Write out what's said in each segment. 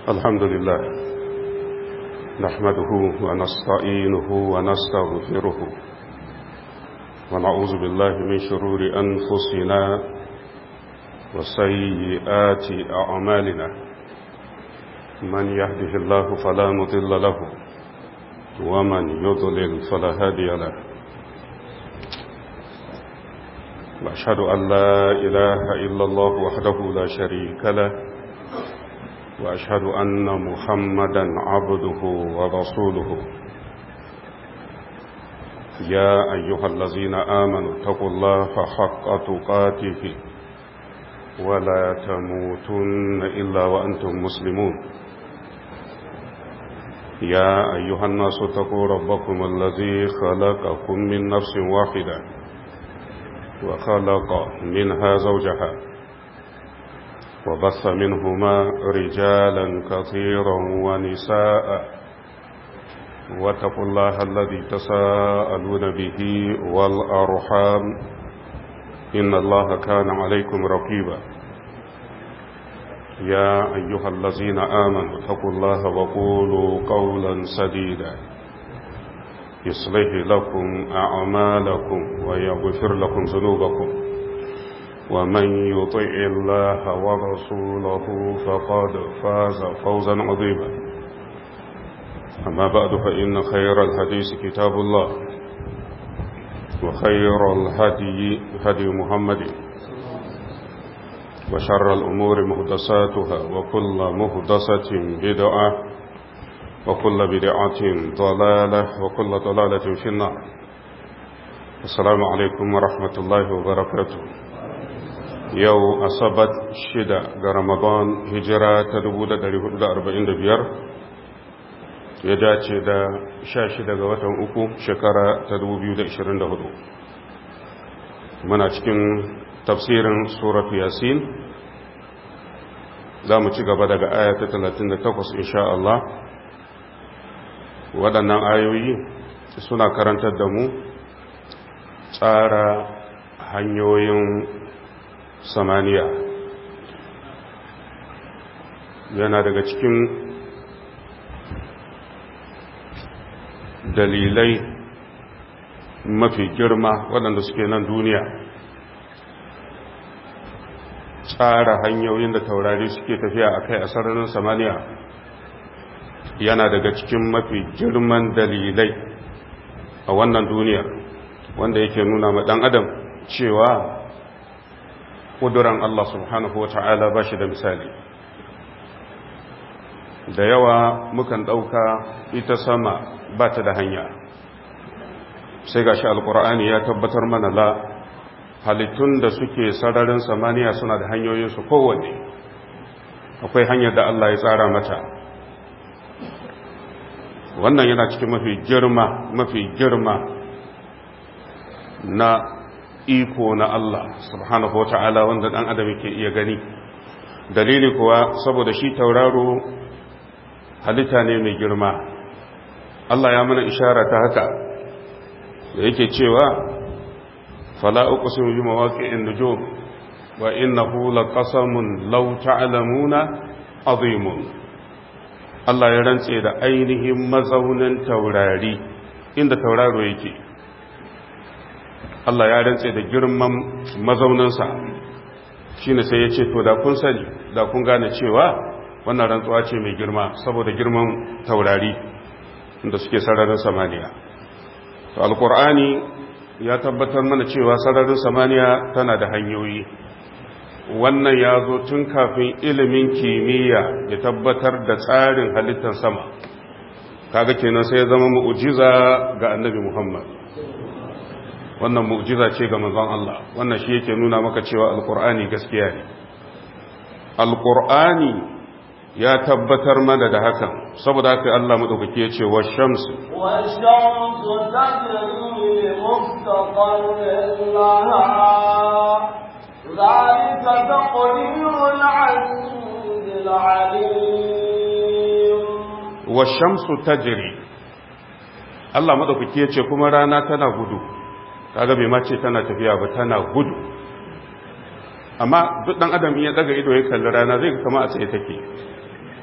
الحمد لله نحمده ونستعينه ونستغفره ونعوذ بالله من شرور أنفسنا وسيئات أعمالنا من يهده الله فلا مضل له ومن يضلل فلا هادي له وأشهد أن لا إله إلا الله وحده لا شريك له وأشهد أن محمدا عبده ورسوله يا أيها الذين آمنوا اتقوا الله حق تقاته ولا تموتن إلا وأنتم مسلمون يا أيها الناس اتقوا ربكم الذي خلقكم من نفس واحدة وخلق منها زوجها وبث منهما رجالا كثيرا ونساء واتقوا الله الذي تساءلون به والأرحام إن الله كان عليكم رقيبا يا أيها الذين آمنوا اتقوا الله وقولوا قولا سديدا يصلح لكم أعمالكم ويغفر لكم ذنوبكم ومن يطع الله ورسوله فقد فاز فوزا عظيما أما بعد فإن خير الحديث كتاب الله وخير الهدي هدي محمد وشر الأمور مهدساتها وكل مهدسة بدعة وكل بدعة ضلالة وكل ضلالة في النار السلام عليكم ورحمة الله وبركاته yau asabat shida ga ramadan hijira ta 1445 ya dace da sha shida ga watan uku shekara ta 2024 muna cikin tafsirin suratu yasin za mu ci gaba daga aya ta 38 insha Allah waɗannan ayoyi suna karantar da mu tsara hanyoyin samaniya yana daga cikin dalilai mafi girma waɗanda suke nan duniya tsara hanyoyin da taurari suke tafiya a kai a sararin samaniya yana daga cikin mafi girman dalilai a wannan duniya wanda yake nuna ma ɗan adam cewa ƙuduran Allah subhanahu wa ta'ala ba shi da misali da yawa mukan ɗauka ita sama ba ta da hanya sai ga shi alƙur'ani ya tabbatar mana la halittun da suke sararin samaniya suna da hanyoyinsu kowanne akwai hanyar da Allah ya tsara mata wannan yana cikin mafi girma mafi girma na iko na Allah subhanahu wa ta'ala wanda ɗan adam yake iya gani dalili kuwa saboda shi tauraro halitta ne mai girma Allah ya mana ishara ta haka da yake cewa fala uqsimu bi mawaqi'in nujum wa innahu laqasamun law ta'lamuna azimun Allah ya rantse da ainihin mazaunin taurari inda tauraro yake Allah ya rantse da girman mazauninsa shi ne sai ya ce to da kun sani da kun gane cewa wannan rantsuwa ce mai girma saboda girman taurari da suke sararin samaniya to alkur'ani ya tabbatar mana cewa sararin samaniya tana da hanyoyi wannan ya zo tun kafin ilimin kimiyya ya tabbatar da tsarin halittar sama kaga kenan sai ya zama mu'jiza ga annabi muhammad wannan mu'jiza ce ga manzon Allah wannan shi yake nuna maka cewa alqur'ani gaskiya ne alqur'ani ya tabbatar mana da hakan saboda haka Allah madaukake ya ce wash-shamsu wash-shamsu tajri li mustaqarrin laha zalika taqdirul 'azizil 'alim wash-shamsu tajri Allah madaukake ya ce kuma rana tana gudu kaga bai mace tana tafiya ba tana gudu amma duk dan adam ya daga ido ya kalli rana zai kama a tsaye take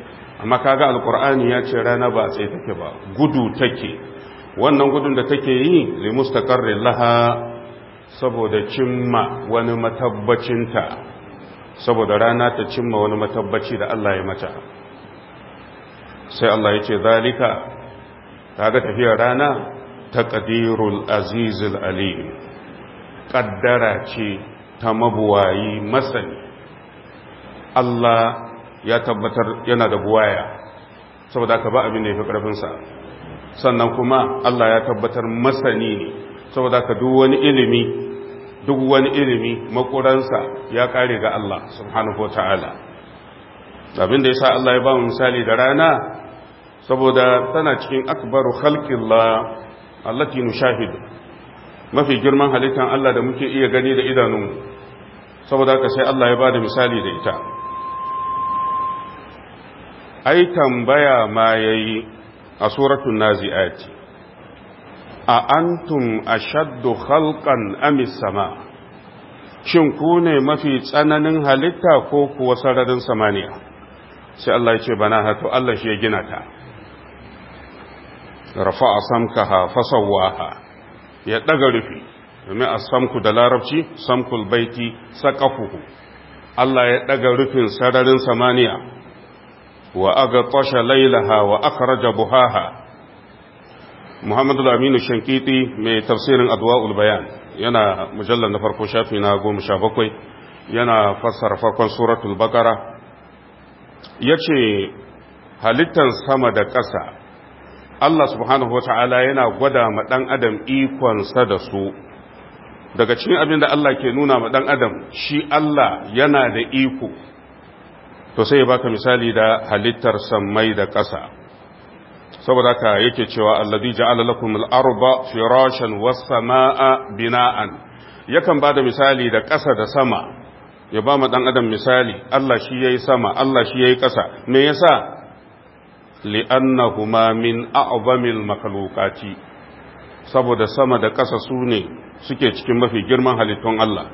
amma kaga alkur'ani ya ce rana ba tsaye take ba gudu take wannan gudun da take yi li mustaqarrin laha saboda cimma wani matabbacinta saboda rana ta cimma wani matabbaci da Allah ya mata sai Allah ya ce zalika kaga tafiyar rana taqdirul azizul alim kaddara ce ta mabuwayi masani Allah ya tabbatar yana da buwaya saboda ka ba abin da ya fi ƙarfinsa sannan kuma Allah ya tabbatar masani ne saboda ka duk wani ilimi duk wani ilimi makuransa ya kare ga Allah subhanahu ta'ala abin da ya sa Allah ya ba mu misali da rana saboda tana cikin akbaru khalqillah allati nushahidu mafi girman halittan Allah da muke iya gani da idanunmu saboda haka sai Allah ya ba da misali da ita ai tambaya ma yayi a suratul naziati a antum ashaddu khalqan am sama shin ku ne mafi tsananin halitta ko kuwa sararin samaniya sai Allah ya ce bana hato Allah shi ya gina ta rafa'a samkaha fasawwaha ya daga rufi domin a samku da larabci samkul baiti saqafuhu Allah ya daga rufin sararin samaniya wa aga tasha lailaha wa akhraja buhaha Muhammad al-Aminu Shankiti mai tafsirin Adwa'ul Bayan yana mujallar na farko shafi na 17 yana fassara farkon suratul Baqara yace halittar sama da ƙasa Allah subhanahu wata'ala yana gwada ma dan adam ikonsa da su daga cikin abin da Allah ke nuna ma dan adam shi Allah yana da iko to sai ya baka misali da halittar sammai da ƙasa saboda haka yake cewa alladhi ja'ala lakum al-arda firashan was-samaa'a bina'an yakan bada misali da ƙasa da sama ya ba mu dan adam misali Allah shi yayi sama Allah shi yayi ƙasa me yasa li'annahuma min a'zamil makhluqati saboda sama da ƙasa su ne suke cikin mafi girman halittun Allah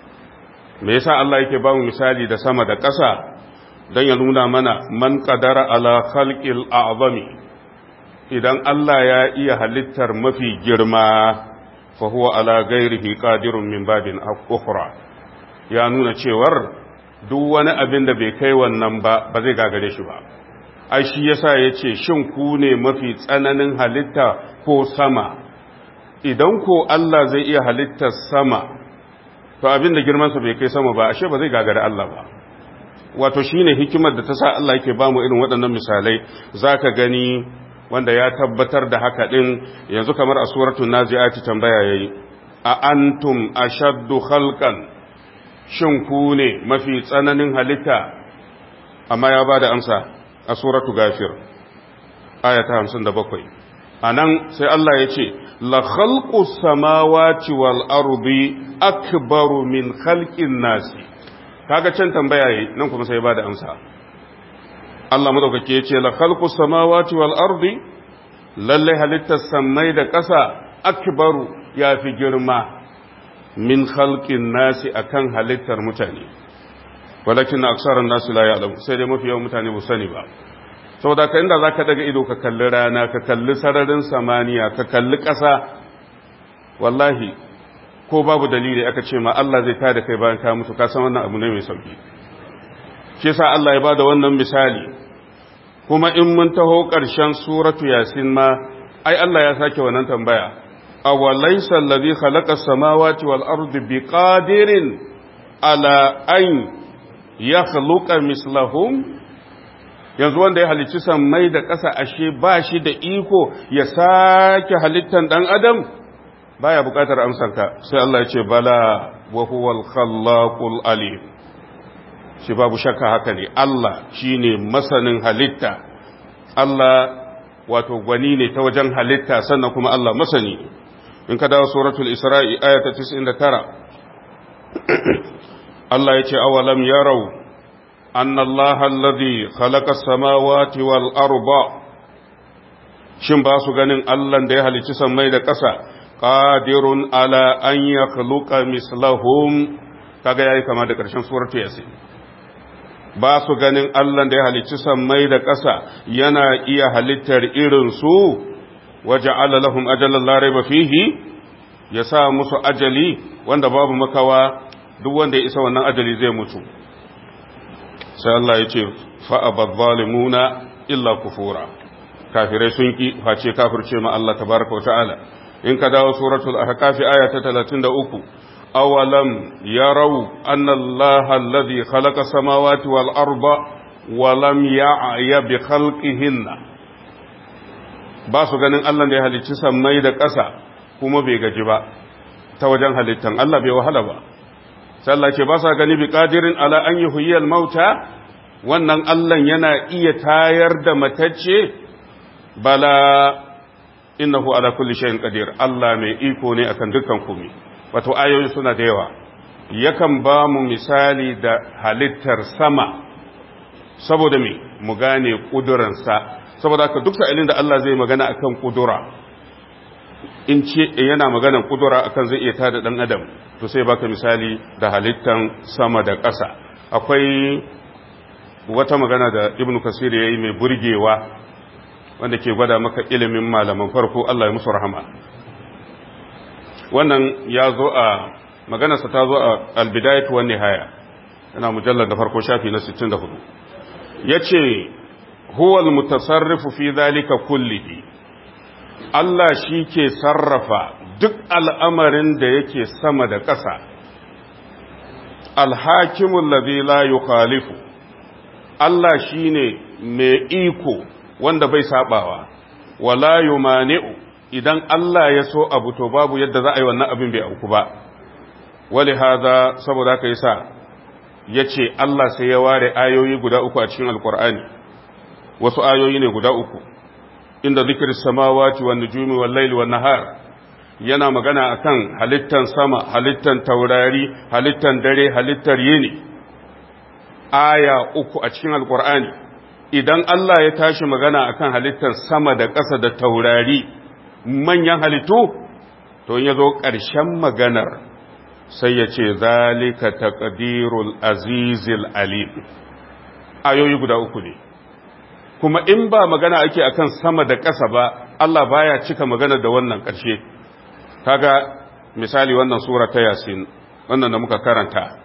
me yasa Allah yake ba mu misali da sama da ƙasa don ya nuna mana man qadara ala khalqil a'zami idan Allah ya iya halittar mafi girma fa huwa ala ghairihi qadirun min babin ukhra ya nuna cewar duk wani abin da bai kai wannan ba ba zai gagare shi ba ai shi yasa yace shin ku ne mafi tsananin halitta ko sama idan ko Allah zai iya halittar sama to abin da girman sa bai kai sama ba ashe ba zai gagare Allah ba wato shine hikimar da ta sa Allah yake bamu irin waɗannan misalai zaka gani wanda ya tabbatar da haka din yanzu kamar a suratul naziati tambaya yayi a antum ashaddu khalqan shin ku ne mafi tsananin halitta amma ya bada amsa a suratu gafir aya ta 57 anan sai Allah ya ce la khalqus samawati wal ardi akbaru min khalqin nasi kaga can tambaya yi nan kuma sai bada amsa Allah madaukake ya ce la khalqus samawati wal ardi lalle halittar samai da ƙasa akbaru yafi girma min khalqin nasi akan halittar mutane walakin aksaran nasu la ya'lamu sai dai mafi yawan mutane ba sani ba saboda ka inda zaka daga ido ka kalli rana ka kalli sararin samaniya ka kalli ƙasa wallahi ko babu dalili aka ce ma Allah zai tada kai bayan ka mutu ka san wannan abu ne mai sauki shi yasa Allah ya bada wannan misali kuma in mun taho ƙarshen suratu yasin ma ai Allah ya sake wannan tambaya أوليس الذي خلق السماوات والأرض بقادر على أن يخلق مثلهم yanzu wanda ya halicci sammai da ƙasa ashe ba shi da iko ya sake halittan ɗan adam baya buƙatar amsanka sai Allah ya ce bala wa huwal khallaqul alim shi babu shakka haka ne Allah shine masanin halitta Allah wato gwani ne ta wajen halitta sannan kuma Allah masani ne in ka dawo suratul isra'i ayata 99 Allah ya ce awalam yarau anna Allah alladhi khalaqa as-samawati wal arda shin ba su ganin Allah da ya halicci sammai da ƙasa qadirun ala an yakhluqa mislahum kaga yayi kama da ƙarshen suratul yasin ba su ganin Allah da ya halicci sammai da ƙasa yana iya halittar irin su waje lahum ajalan larai ba fihi ya sa musu ajali wanda babu makawa duk wanda ya isa wannan ajali zai mutu sai Allah ya ce fa'abar zalimuna illa kufura kafirai sun ki face kafirce ma Allah tabaraka wa ta'ala in ka dawo suratul ahqaf aya ta 33 awalam yarau anna Allah alladhi khalaqa samawati wal arda wa lam ya'ya bi khalqihinna ba su ganin Allah da ya halicci sammai da ƙasa kuma bai gaji ba ta wajen halittan Allah bai wahala ba sallah ce ba sa gani bi qadirin ala an yuhyiyal mauta wannan Allah yana iya tayar da matacce bala innahu ala kulli shay'in qadir Allah mai iko ne akan dukkan komai wato ayoyi suna da yawa yakan ba mu misali da halittar sama saboda me mu gane kuduransa saboda haka duk sa'ilin da Allah zai magana akan kudura in ce yana maganan kudura akan zai iya tada dan adam to sai baka misali da halittan sama da ƙasa akwai wata magana da ibnu kasir yayi mai burgewa wanda ke gwada maka ilimin malaman farko Allah ya musu rahama wannan ya zo a maganarsa ta zo a albidayatu wan nihaya yana mujallar da farko shafi na 64 yace huwa almutasarrifu fi dhalika kullihi Allah shi ke sarrafa duk al'amarin da yake sama da ƙasa alhakimun ladhi la yukhalifu Allah shine mai iko wanda bai sabawa wala yumani'u idan Allah ya so abu to babu yadda za a yi wannan abin bai auku ba wali haza saboda haka yasa yace Allah sai ya ware ayoyi guda uku a cikin alkur'ani wasu ayoyi ne guda uku inda zikr samawati wan nujumi wal layli wan nahar yana magana akan halittan sama halittan taurari halittan dare halittar yini aya uku a cikin alkur'ani idan Allah ya tashi magana akan halittar sama da ƙasa da taurari manyan halittu to ya zo ƙarshen maganar sai ya ce zalika taqdirul azizil alim ayoyi guda uku ne kuma in ba magana ake akan sama da ƙasa ba Allah baya cika magana da wannan ƙarshe kaga misali wannan sura ta yasin wannan da muka karanta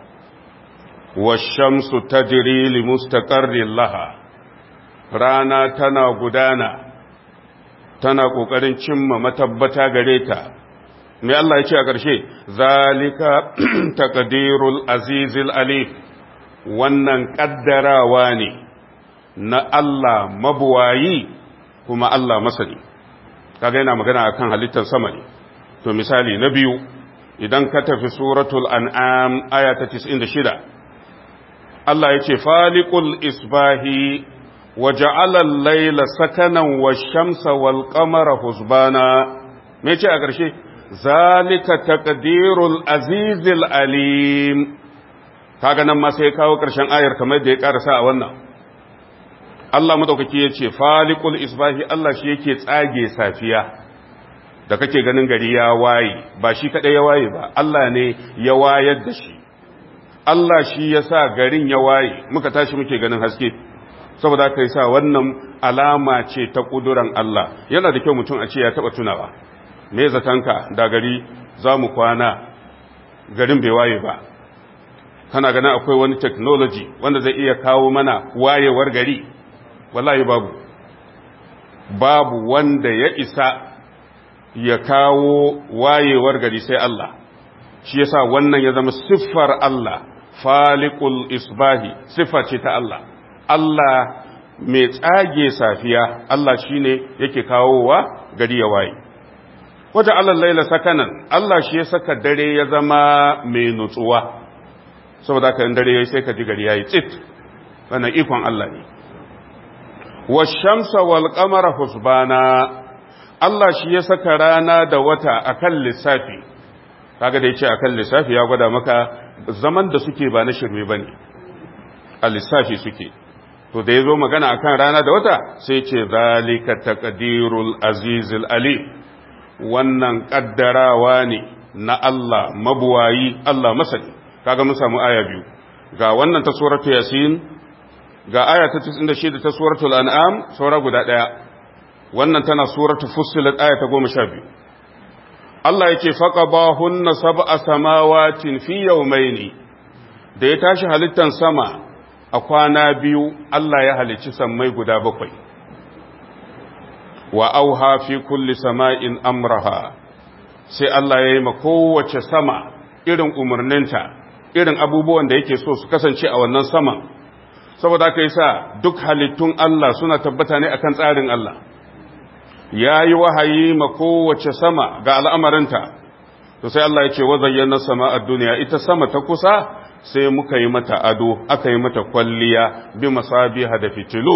washamsu tajri limustaqarrin laha rana tana gudana tana ƙoƙarin cimma matabbata gare ta mai Allah ya ce a ƙarshe zalika taqdirul azizil alif wannan ƙaddarawa ne na Allah mabuwayi kuma Allah masani kaga yana magana akan halittar sama ne to misali na biyu idan ka tafi suratul an'am aya ta 96 Allah ya ce faliqul isbahi وجعل الليل سكنا والشمس والقمر حسبانا me ce a ƙarshe zalika taqdirul azizil alim kaga nan ma sai kawo ƙarshen ayar kamar da ya karasa a wannan Allah madaukaki ya ce faliqul isbahi Allah shi yake tsage safiya da kake ganin gari ya waye ba shi kadai ya waye ba Allah ne ya wayar da shi Allah shi ya sa garin ya waye muka tashi muke ganin haske saboda ka sa wannan alama ce ta ƙuduran Allah yana da kyau mutum a ce ya taɓa tunawa me zatanka da gari za mu kwana garin bai waye ba kana ganin akwai wani technology wanda zai iya kawo mana wayewar gari wallahi babu babu wanda ya isa ya kawo wayewar gari sai Allah shi yasa wannan ya zama siffar Allah faliqul isbahi siffa ce ta Allah Allah mai tsage safiya Allah shine yake kawowa gari ya waye wajen Allah laila sakanan Allah shi ya saka dare ya zama mai nutsuwa saboda ka yin dare ya sai ka ji gari ya yi tsit wannan ikon Allah ne washamsa wal qamara husbana Allah shi ya saka rana da wata akan lissafi kaga da yace akan lissafi ya gwada maka zaman da suke ba na shirme bane a lissafi suke to da yazo magana akan rana da wata sai ce zalika taqdirul azizil ali wannan kaddarawa ne na Allah mabuwayi Allah masani kaga mun samu aya biyu ga wannan ta suratu yasin ga aya ta 96 ta suratul an'am saura guda daya wannan tana suratul fussilat aya ta 12 Allah yake faqabahunna sab'a samawatin fi yawmayn da ya tashi halittan sama a kwana biyu Allah ya halicci sammai guda bakwai wa auha fi kulli sama'in amraha sai Allah ya yi ma kowace sama irin umarninta irin abubuwan da yake so su kasance a wannan saman saboda aka yi sa duk halittun Allah suna tabbata ne akan tsarin Allah ya yi wahayi ma kowace sama ga al'amarinta to sai Allah ya ce wa zayyana sama a duniya ita sama ta kusa sai muka yi mata ado aka yi mata kwalliya bi masabiha da fitilu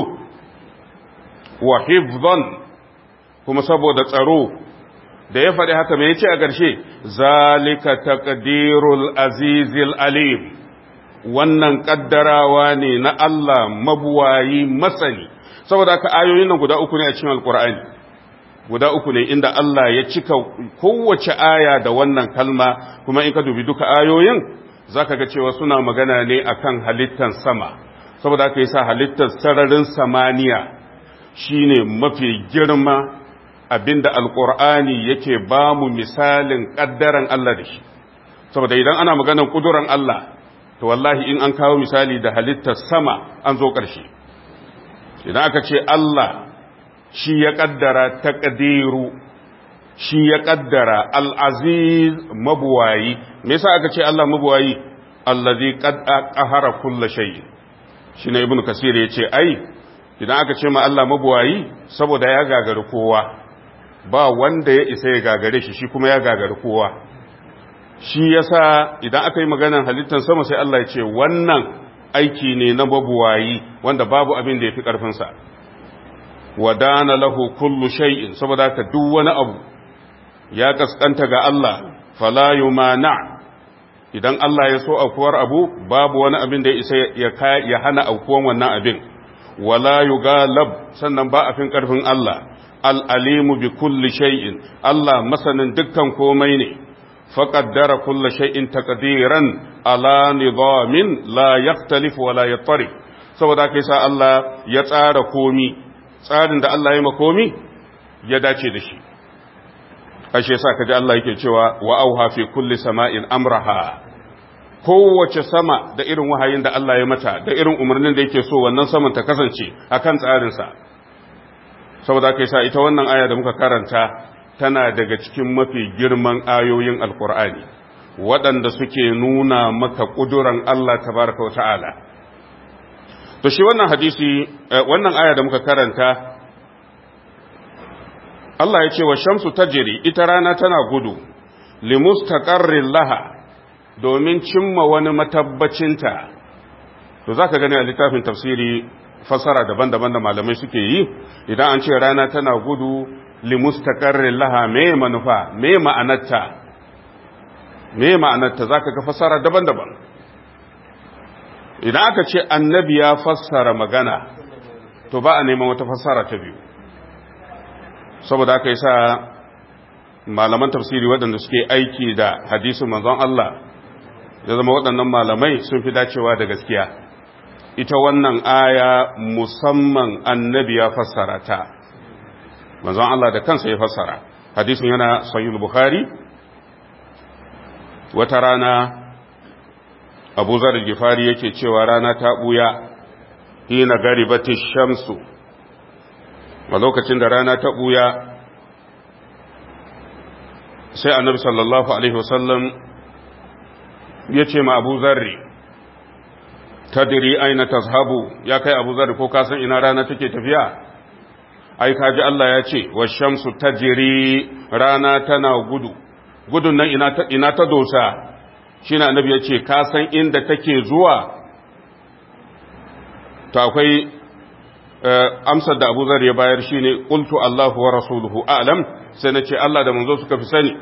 wa hifzan kuma saboda tsaro da ya faɗi haka mai ce a ƙarshe zalika taqdirul azizil alim wannan ƙaddarawa ne na Allah mabuwayi masani saboda haka ayoyin nan guda uku ne a cikin alkur'ani guda uku ne inda Allah ya cika kowace aya da wannan kalma kuma in ka dubi duka ayoyin zaka ga cewa suna magana ne akan halittar sama saboda haka yasa halittar sararin samaniya shine mafi girma abinda alkur'ani yake ba mu misalin ƙaddaran Allah da shi saboda idan ana maganar ƙuduran Allah to wallahi in an kawo misali da halittar sama an zo ƙarshe idan aka ce Allah shi ya ƙaddara taƙadiru shi ya ƙaddara al'aziz mabuwayi me yasa aka ce Allah mabuwayi allazi qahara kulla shay shi ne ibnu kasir ya ce ai idan aka ce ma Allah mabuwayi saboda ya gagari kowa ba wanda ya isa ya gagare shi shi kuma ya gagari kowa shi yasa idan aka yi maganar halittar sama sai Allah ya ce wannan aiki ne na babuwayi wanda babu abin da ya fi ƙarfinsa wadana lahu kullu shay'in saboda ka duk wani abu ya kaskanta ga Allah fala yumana idan Allah ya so aukuwar abu babu wani abin da ya isa ya hana aukuwan wannan abin wala yugalab sannan ba a fin ƙarfin Allah al'alimu bi kulli shay'in Allah masanin dukkan komai ne, faƙaddara kulla shay'in taƙadiran ala nizamin la yaktalifu wa la yattari, saboda kai sa Allah ya tsara komi, tsarin da Allah ya makomi ya dace da shi. Ashe sa kaji Allah yake cewa wa auha fi kulli sama'in amraha. Kowace sama da irin wahayin da Allah ya mata, da irin umarnin da yake so wannan saman ta kasance a kan tsarinsa. saboda kai sa ita wannan aya da muka karanta tana daga cikin mafi girman ayoyin alkur'ani waɗanda suke nuna maka ƙuduran Allah tabaraka wa ta'ala to shi wannan hadisi wannan aya da muka karanta Allah ya ce wa shamsu tajri ita rana tana gudu limustaqarrin laha domin cimma wani matabbacinta to zaka gani a littafin tafsiri fasara daban-daban da malamai suke yi idan an ce rana tana gudu limustaqarrin laha me manufa me ma'anarta me ma'anarta zaka ga fasara daban-daban idan aka ce annabi ya fassara magana to ba a neman wata fassara ta biyu saboda aka yi sa malaman tafsiri waɗanda suke aiki da hadisin manzon Allah ya zama waɗannan malamai sun fi dacewa da gaskiya ita wannan aya musamman annabi ya fassara ta manzon Allah da kansa ya fassara hadisin yana sahih bukhari wata rana abu zar gifari yake cewa rana ta buya hina garibati shamsu a lokacin da rana ta buya sai annabi sallallahu alaihi wasallam ya ce ma abu zarri tadiri aina tazhabu ya kai abu zarri ko kasan ina rana take tafiya ai kaji Allah ya ce wa shamsu tajiri rana tana gudu gudun nan ina ta, ina ta dosa shi na annabi ya ce kasan inda take zuwa to akwai amsar da abu zarri ya bayar shine qultu Allahu wa rasuluhu a'lam sai na ce Allah da manzo suka fi sani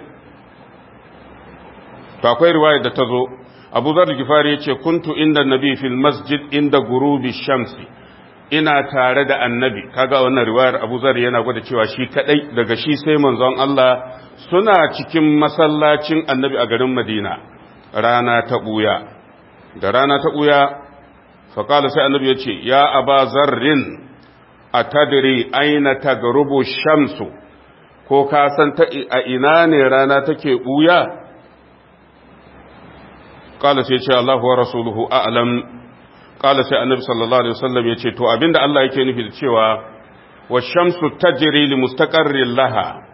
to akwai riwaya da ta zo abu zar gifari ya ce kuntu inda nabi fil masjid inda gurubi shamsi ina tare da annabi kaga wannan riwayar abu zar yana gwada cewa shi kadai daga shi sai manzon Allah suna cikin masallacin annabi a garin madina rana ta buya da rana ta buya faƙala sai annabi ya ce ya aba zarrin a tadiri aina ta garubu shamsu ko ka san ta a ina ne rana take ɓuya ƙala sai ce Allah wa rasuluhu a'lam ƙala sai annabi sallallahu alaihi wasallam ya ce to abinda Allah yake nufi da cewa wa shamsu tajri li mustaqarrin laha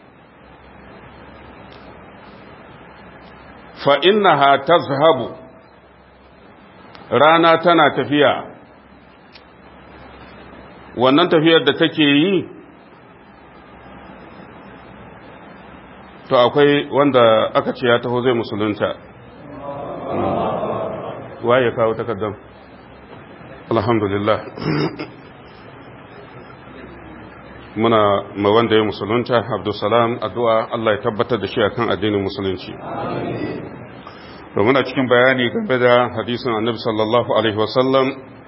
fa innaha tazhabu rana tana tafiya wannan tafiyar da take yi to akwai wanda aka ce ya taho zai musulunta waye kawo takardar alhamdulillah muna ma wanda ya musulunta abdulsalam addu'a Allah ya tabbatar da shi akan addinin musulunci to muna cikin bayani game da hadisin annabi sallallahu alaihi wasallam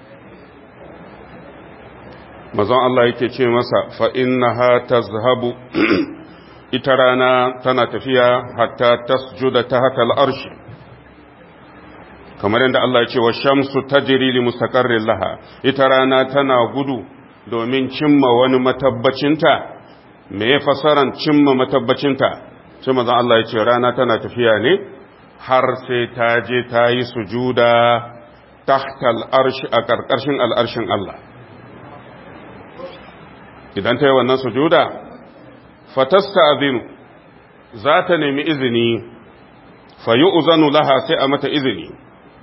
mazan Allah yake ce masa fa innaha tazhabu ita rana tana tafiya hatta tasjuda tahta al-arshi kamar yadda Allah ya ce wa shamsu tajri li mustaqarrin laha ita rana tana gudu domin cimma wani matabbacinta me ya fasaran cimma matabbacinta sai mazan Allah ya ce rana tana tafiya ne har sai ta je ta yi sujuda tahta al-arshi a ƙarƙashin al'arshin Allah idan ta yi wannan sujuda fatasta azinu za ta nemi izini fayi uzanu laha sai a mata izini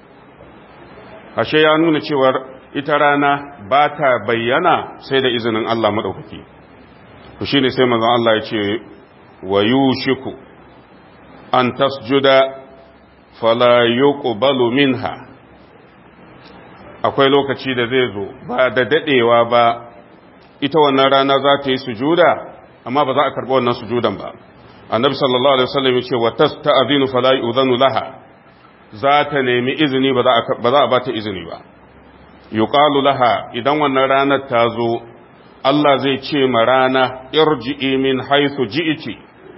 ashe ya nuna cewar ita rana ba ta bayyana sai da izinin Allah maɗaukaki ku shi ne sai mazan Allah ya ce wa yushiku an tasjuda fala yuqbalu minha akwai lokaci da zai zo ba da dadewa ba ita wannan rana za ta yi sujuda amma ba za a karɓi wannan sujudan ba annabi sallallahu alaihi wasallam ya ce wa tasta'zinu fala yu'zanu laha za ta nemi izini ba za a ba za a bata izini ba yuqalu laha idan wannan ranar ta zo Allah zai ce ma rana irji'i min haythu ji'ti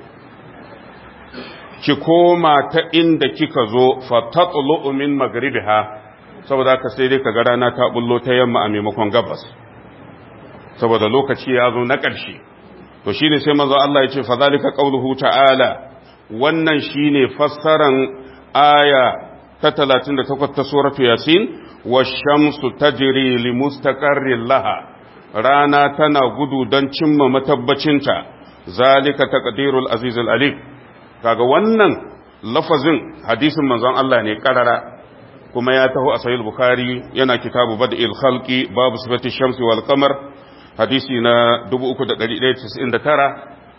ki koma ta inda kika zo fa tatlu min magribiha saboda haka sai dai kaga rana ta bullo ta yamma a maimakon gabas saboda lokaci ya zo na ƙarshe to shine sai manzo Allah ya ce fa zalika qauluhu ta'ala wannan shine fassaran aya ta 38 ta suratu yasin wash-shamsu tajri li mustaqarrin laha rana tana gudu don cimma matabbacinta zalika taqdirul azizul alim kaga wannan lafazin hadisin manzon Allah ne karara kuma ya taho a sahih bukhari yana kitabu bad'il khalqi babu sifati shamsi wal qamar hadisi na 3199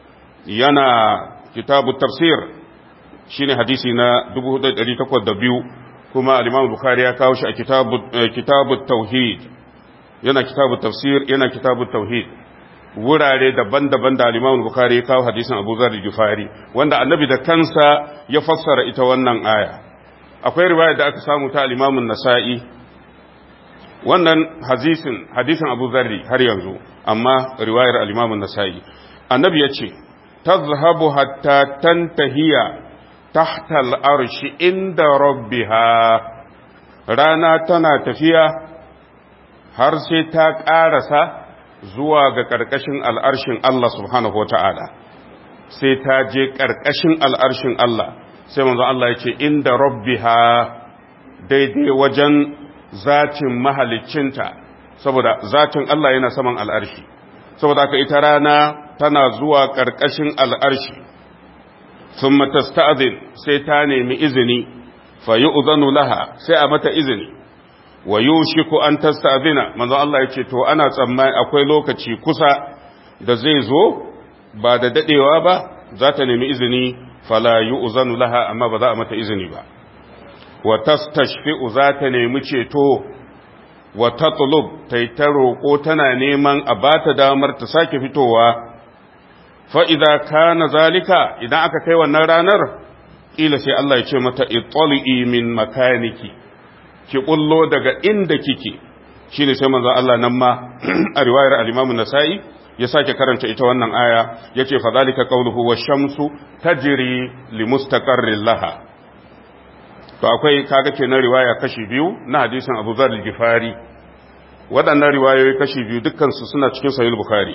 yana kitabu tafsir shine hadisi na 4802 kuma al-imam bukhari ya kawo shi a kitabu kitabu tauhid yana kitabu tafsir yana kitabu tauhid wurare daban-daban da al-imam bukhari ya kawo hadisin abu zar al-gifari wanda annabi da kansa ya fassara ita wannan aya akwai riwaya da aka samu ta al-imam an-nasa'i wannan hadisin hadisin Abu Zarri har yanzu amma riwayar al-Imam an-Nasa'i annabi yace tazhabu hatta tantahiya tahta al-arshi inda rabbiha rana tana tafiya har sai ta ƙarasa zuwa ga ƙarƙashin al'arshin Allah subhanahu wata'ala sai ta je ƙarƙashin al'arshin Allah sai manzo Allah ya ce inda rabbiha daidai wajen zatin mahaliccinta saboda zatin Allah yana saman al'arshi saboda haka ita rana tana zuwa ƙarƙashin al'arshi sun matasta'azin sai ta nemi izini fa yi uzanu laha sai a mata izini wa yushiku an tasta'zina manzo Allah yace to ana tsammani akwai lokaci kusa da zai zo ba da dadewa ba za ta nemi izini fala yu'zanu laha amma ba za a mata izini ba wa tastashfi'u za ta nemi ceto wa tatlub tai ta roƙo tana neman a bata damar ta sake fitowa fa idza kana zalika idan aka kai wannan ranar kila sai Allah ya ce mata ittali min makaniki ki kullo daga inda kike shine sai manzon Allah nan ma a riwayar al-Imam nasai ya sake karanta ita wannan aya yace fa zalika qawluhu wash-shamsu tajri li mustaqarrin laha to akwai kaga kenan riwaya kashi biyu na hadisin Abu Zar al-Ghifari waɗannan riwayoyi kashi biyu dukkansu suna cikin sahih bukhari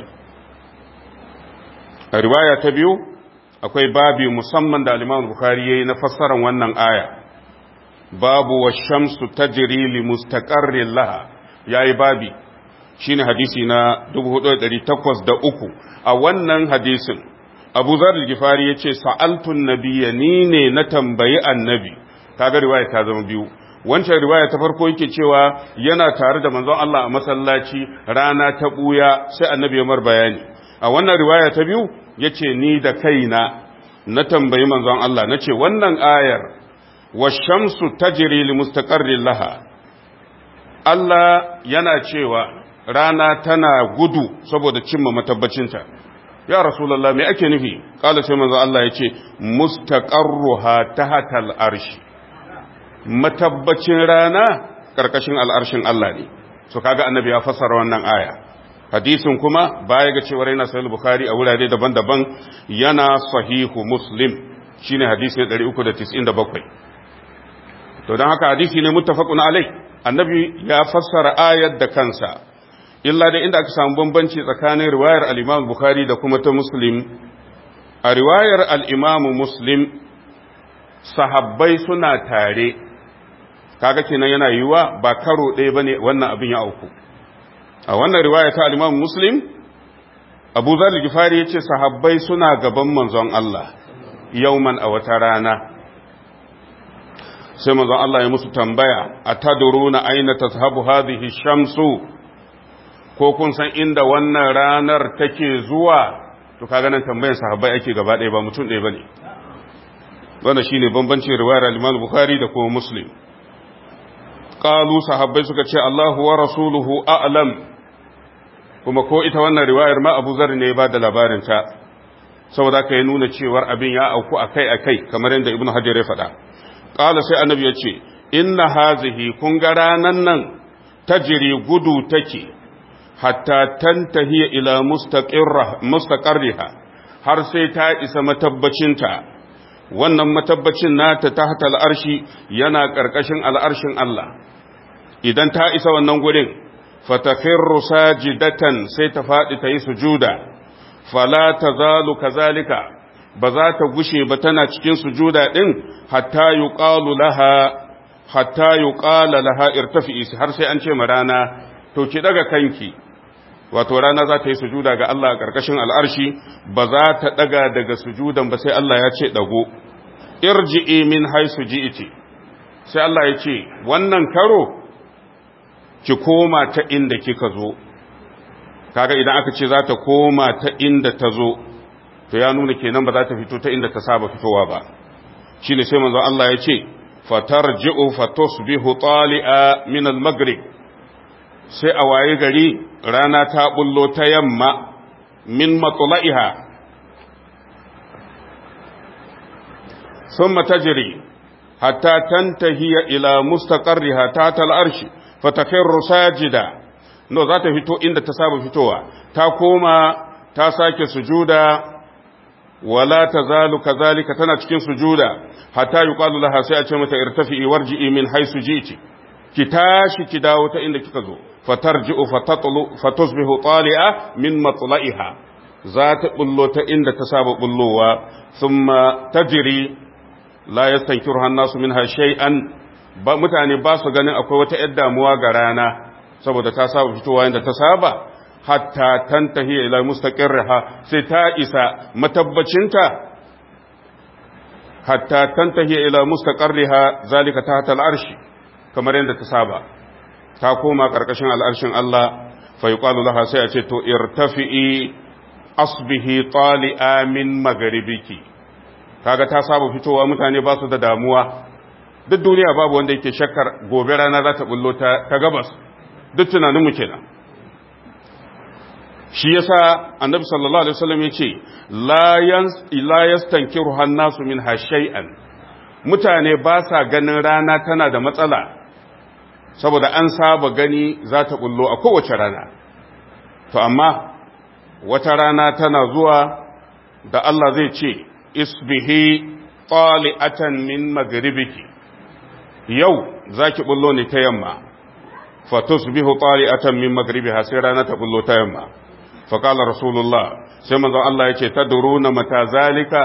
a riwaya ta biyu akwai babi musamman da al-Imam Bukhari yayi na fassarar wannan aya babu wash-shamsu tajri li mustaqarrin laha yayi babi shine hadisi na 4803 a wannan hadisin Abu Zar al-Ghifari yace sa'altu an-nabiyya ni ne na tambayi annabi kaga riwaya ta zama biyu wancan riwaya ta farko yake cewa yana tare da manzon Allah a masallaci rana ta buya sai annabi ya mar bayani a wannan riwaya ta biyu yace ni da kaina na tambayi manzon Allah nace wannan ayar washamsu tajri li mustaqarrin laha Allah yana cewa rana tana gudu saboda cimma matabbacinta ya rasulullah me ake nufi kala sai manzon Allah yace mustaqarruha tahtal arshi matabbacin rana ƙarƙashin al'arshin Allah ne, so kaga annabi ya fassara wannan aya. Hadisin kuma baya ga cewar yana sahih Bukhari a wurare daban-daban yana sahihu Muslim shine hadisi 397. To don haka hadisi ne muttafaqun alai, annabi ya fassara ayar da kansa. Illa da inda aka samu bambanci tsakanin riwayar al-Imam Bukhari da kuma ta Muslim. A riwayar al-Imam Muslim sahabbai suna tare kaga kenan yana yiwuwa ba karo ɗaya bane wannan abin ya auku a wannan riwaya ta al-Imam Muslim Abu Zar al-Ghifari yace sahabbai suna gaban manzon Allah yauman a wata rana sai manzon Allah ya musu tambaya atadruna aina tazhabu hadhihi shamsu ko kun san inda wannan ranar take zuwa to kaga nan tambayar sahabbai ake gaba ɗaya ba mutum ɗaya bane wannan shine bambancin riwayar al-Imam Bukhari da kuma Muslim qalu sahabbai suka ce Allahu wa rasuluhu a'lam kuma ko ita wannan riwayar ma Abu Zar ne ba da labarin ta saboda kai nuna cewar abin ya auku akai akai kamar yadda Ibn Hajar ya faɗa qala sai annabi ya ce inna hazihi kun ga ranan nan tajri gudu take hatta tantahi ila mustaqirra mustaqarriha har sai ta isa matabbacinta wannan matabbacin nata tahta al'arshi yana ƙarƙashin al'arshin Allah idan ta isa wannan gurin fatakhirru sajidatan sai ta faɗi ta yi sujuda fala tazalu kazalika ba za ta gushe ba tana cikin sujuda din hatta yuqalu laha hatta yuqala laha irtafi'i har sai an ce ma rana to ki daga kanki wato rana za ta yi sujuda ga Allah a ƙarƙashin al'arshi ba za ta ɗaga daga sujudan ba sai Allah ya ce ɗago, irji'i min haisu ji'iti, sai Allah ya ce, wannan karo ki koma ta inda kika zo, kaga idan aka ce za ta koma ta inda ta zo, to ya nuna kenan ba za ta fito ta inda ta saba fitowa ba. Shi ne sai manzo Allah ya ce, fatar ji'u fatos bihu tali'a min al-maghrib sai a waye gari rana ta bullo ta yamma min matsula'iha sun matajiri hatta tantahiya ila mustaqarriha ta tal'arshi fatakirru sajida no za ta fito inda ta saba fitowa ta koma ta sake sujuda wala tazalu kazalika tana cikin sujuda hatta yuqalu laha sai a ce mata irtafi'i warji'i min haisu ji'ti ki tashi ki dawo ta inda kika zo fatarji'u fatatlu fatusbihu tali'a min matla'iha za ta bullo ta inda ta saba bullowa thumma tajri la yastankiruha an-nasu minha shay'an ba mutane ba su ganin akwai wata yar damuwa ga rana saboda ta saba fitowa inda ta saba hatta tantahi ila mustaqirriha sai ta isa matabbacinta hatta tantahi ila mustaqarriha zalika tahta al-arshi kamar yadda ta saba ta koma ƙarƙashin al'arshin Allah fa yi laha sai a ce to irtafi'i asbihi tali'a min magaribiki kaga ta saba fitowa mutane ba su da damuwa duk duniya babu wanda yake shakkar gobe rana za ta bullo ta gabas duk tunaninmu kenan shi yasa annabi sallallahu alaihi wasallam ya ce la yastankiru hannasu min shay'an mutane ba sa ganin rana tana da matsala saboda an saba gani za ta bullo a kowace rana to amma wata rana tana zuwa da Allah zai ce isbihi tali'atan min magribiki yau zaki bullo ne ta yamma fatusbihu tari'atan min maghribiha sai rana ta bullo ta yamma fa qala rasulullah sai manzon Allah yace tadruna mata zalika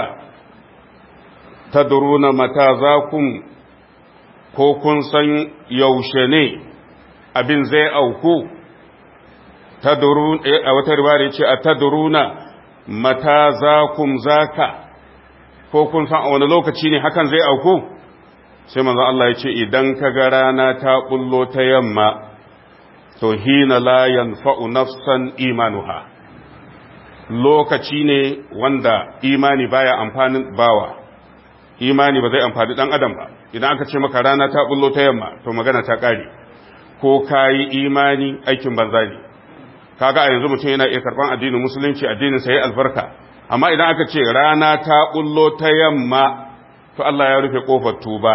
tadruna mata zakum ko kun san yaushe ne abin zai auku tadrun a wata riwaya yace atadruna mata zakum zaka ko kun san a wani lokaci ne hakan zai auku sai manzon Allah yace idan kaga rana ta bullo ta yamma to hina la yanfa'u nafsan imanuha lokaci ne wanda imani baya amfanin bawa imani ba zai amfani dan adam ba idan aka ce maka rana ta bullo ta yamma to magana ta kare ko kayi imani aikin banza ne kaga a yanzu mutum yana iya karban addinin musulunci addinin sa yayi albarka amma idan aka ce rana ta bullo ta yamma to Allah ya rufe kofar tuba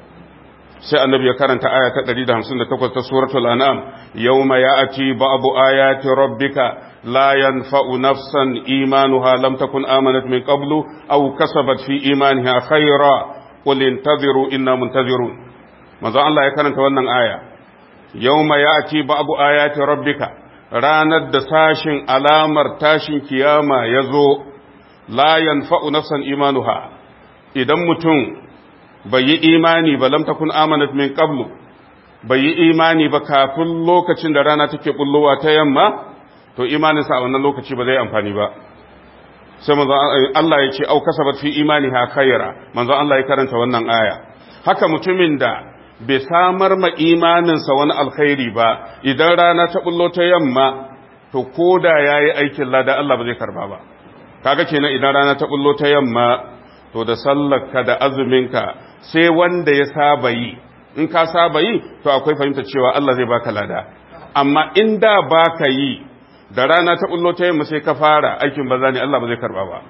sai annabi ya karanta aya ta 158 ta suratul an'am yawma ya'ti ba'du ayati rabbika la yanfa'u nafsan imanuha lam takun amanat min qablu aw kasabat fi imaniha khayra qul intaziru inna muntazirun manzo Allah ya karanta wannan aya yawma ya'ti ba'du ayati rabbika ranar da sashin alamar tashin kiyama yazo la yanfa'u nafsan imanuha idan mutum bai yi imani ba lam takun amanat min qablu bai yi imani ba kafin lokacin da rana take bullowa ta yamma to imanin sa a wannan lokaci ba zai amfani ba sai manzo Allah ya ce au kasabat fi imaniha khayra manzo Allah ya karanta wannan aya haka mutumin da bai samar ma imaninsa wani alkhairi ba idan rana ta bullo ta yamma to koda yayi aikin lada Allah ba zai karba ba kaga kenan idan rana ta bullo ta yamma to da sallarka da azuminka sai wanda ya saba yi in ka saba yi to akwai fahimta cewa Allah zai baka lada amma in da baka yi da rana ta bullo ta yamma sai ka fara aikin banza ne Allah ba zai karba ba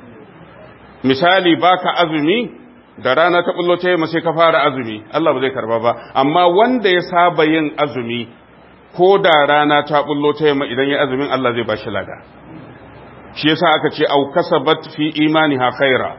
misali baka azumi da rana ta bullo ta yamma sai ka fara azumi Allah ba zai karba ba amma wanda ya saba yin azumi ko da rana ta bullo ta yamma idan ya azumin Allah zai bashi lada shi yasa aka ce au kasabat fi imaniha khaira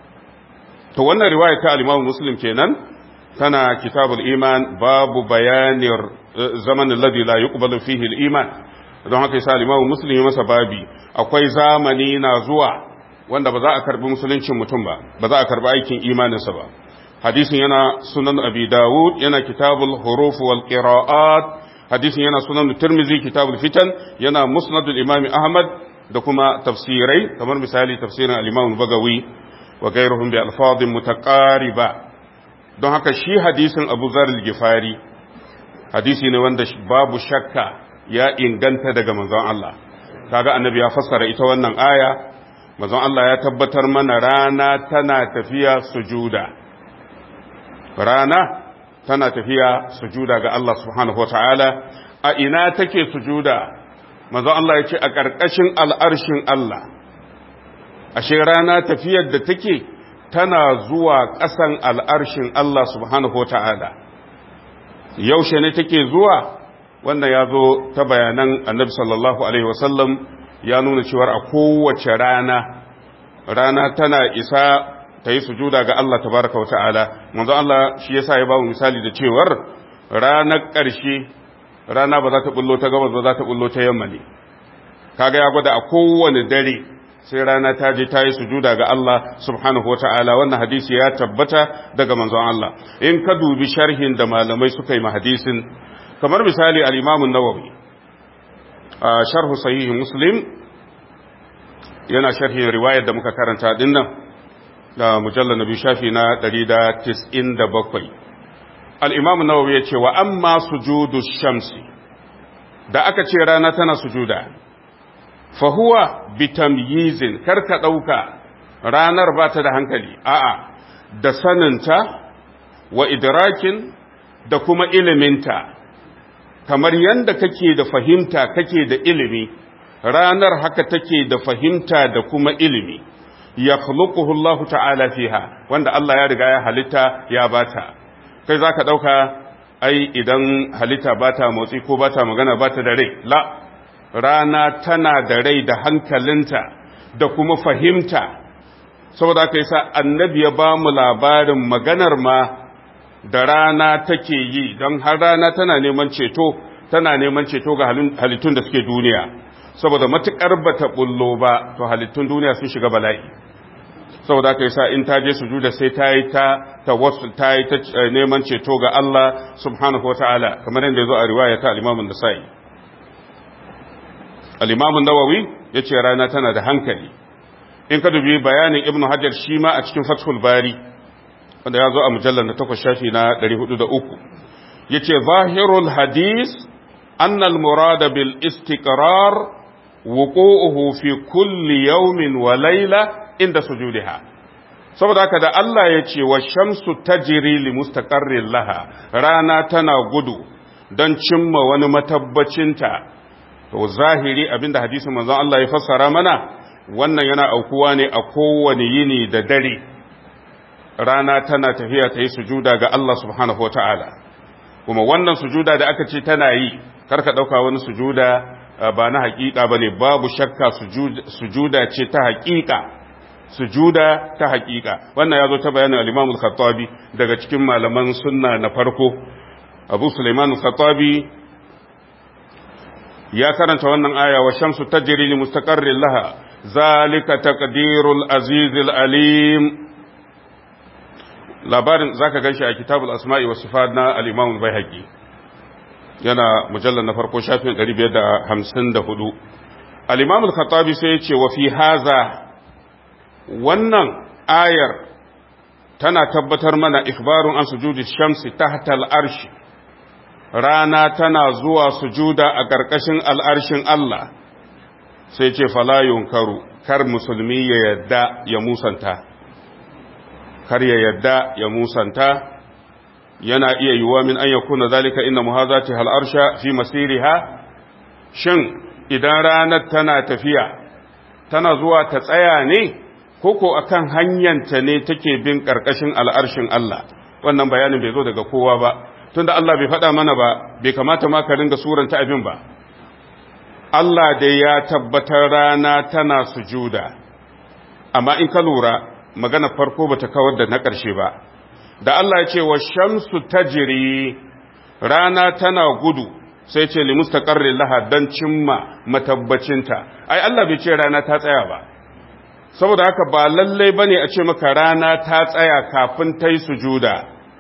to wannan riwaya ta al-Imam Muslim kenan tana kitabul iman babu bayanir zaman alladhi la yuqbalu fihi al-iman don haka yasa al-Imam Muslim ya masa babi akwai zamani na zuwa wanda ba za a karbi musuluncin mutum ba ba za a karbi aikin imaninsa ba hadisin yana sunan abi dawud yana kitabul huruf wal qira'at hadisin yana sunan tirmizi kitabul fitan yana musnadul imam ahmad da kuma tafsirai kamar misali tafsirin al-imam bagawi wa gairuhum bi alfadhin mutaqariba don haka shi hadisin Abu Zar al-Gifari hadisi ne wanda babu shakka ya inganta daga manzon Allah kaga annabi ya fassara ita wannan aya manzon Allah ya tabbatar mana rana tana tafiya sujuda rana tana tafiya sujuda ga Allah subhanahu wataala a ina take sujuda manzon Allah ya ce a ƙarƙashin al'arshin Allah ashe rana tafiyar da take tana zuwa ƙasan al'arshin Allah subhanahu wa ta'ala yaushe ne take zuwa wanda ya zo ta bayanan annabi sallallahu Alaihi wasallam ya nuna cewar a kowace rana rana tana isa ta yi sujuda ga Allah tabaraka wa ta'ala manzo Allah shi yasa ya ba mu misali da cewar ranar ƙarshe rana ba za ta bullo ta gabas ba za ta bullo ta yamma ne kaga ya gwada a kowane dare sai rana ta je ta yi sujuda ga Allah subhanahu wa ta'ala wannan hadisi ya tabbata daga manzon Allah in ka dubi sharhin da malamai suka yi ma hadisin kamar misali al-Imam nawawi a sharhu sahih Muslim yana sharhin riwayar da muka karanta dinnan da mujallal nabi shafi na 197 al-Imam nawawi ya ce wa amma sujudu shamsi da aka ce rana tana sujuda fahuwa bitamyizin karka ɗauka ranar ba ta da hankali a'a da saninta wa idrakin da kuma iliminta kamar yadda kake da fahimta kake da ilimi ranar haka take da fahimta da kuma ilimi ya Allah ta'ala fiha wanda Allah ya riga ya halitta ya bata kai zaka ɗauka ai idan halitta bata motsi ko bata magana bata da rai la rana tana da rai da hankalinta da kuma fahimta saboda aka yi sa annabi ya ba mu labarin maganar ma da rana take yi don har rana tana neman ceto tana neman ceto ga halittun da suke duniya saboda matukar bata bullo ba to halittun duniya sun shiga bala'i saboda aka sa in ta je sujuda sai ta yi ta tawassul ta yi ta neman ceto ga Allah subhanahu wataala kamar yadda ya zo a riwaya ta al-Imam an-Nasa'i al-Imam an-Nawawi yace rana tana da hankali in ka dubi bayanin Ibn Hajar shi ma a cikin Fathul Bari wanda ya zo a mujallar na 8 shafi na 403 yace zahirul hadis anna al-murad bil istiqrar wuqu'uhu fi kulli yawmin wa layla inda sujudiha saboda haka da Allah ya ce wa shamsu tajri li mustaqarrin laha rana tana gudu don cimma wani matabbacinta to zahiri abinda hadisin manzon Allah ya fassara mana wannan yana aukuwa ne a kowane yini da dare rana tana tafiya ta yi sujuda ga Allah subhanahu wataala kuma wannan sujuda da aka ce tana yi karka dauka wani sujuda ba na hakika bane babu shakka sujuda ce ta hakika sujuda ta hakika wannan ya zo ta bayanin al-Imam al-Khattabi daga cikin malaman sunna na farko Abu Sulaiman al-Khattabi ya karanta wannan aya wa shamsu tajri li mustaqarrin laha zalika taqdirul aziz al-alim labarin zaka ganshi a kitabul asma'i was sifat na al-Imam al-Baihaqi yana mujallal na farko shafin 554 al-Imam al-Khattabi sai ya ce wa fi haza wannan ayar tana tabbatar mana ikhbarun an sujudi shamsi tahta al'arshi rana tana zuwa sujuda a ƙarƙashin al'arshin Allah sai ce fala yunkaru kar musulmi ya yadda ya musanta kar ya yadda ya musanta yana iya yiwuwa min an yakuna zalika inna muhazati hal arsha fi masiriha shin idan ranar tana tafiya tana zuwa ta tsaya ne koko akan hanyanta ne take bin ƙarƙashin al'arshin Allah wannan bayanin bai zo daga kowa ba tunda Allah bai faɗa mana ba bai kamata ma ka ringa suranta abin ba Allah dai ya tabbatar rana tana sujuda amma in ka lura magana farko bata kawar da na ƙarshe ba da Allah ya ce wa shamsu tajri rana tana gudu sai ce li mustaqarrin laha dan cimma matabbacinta ai Allah bai ce rana ta tsaya ba saboda haka ba lallai ba ne a ce maka rana ta tsaya kafin ta yi sujuda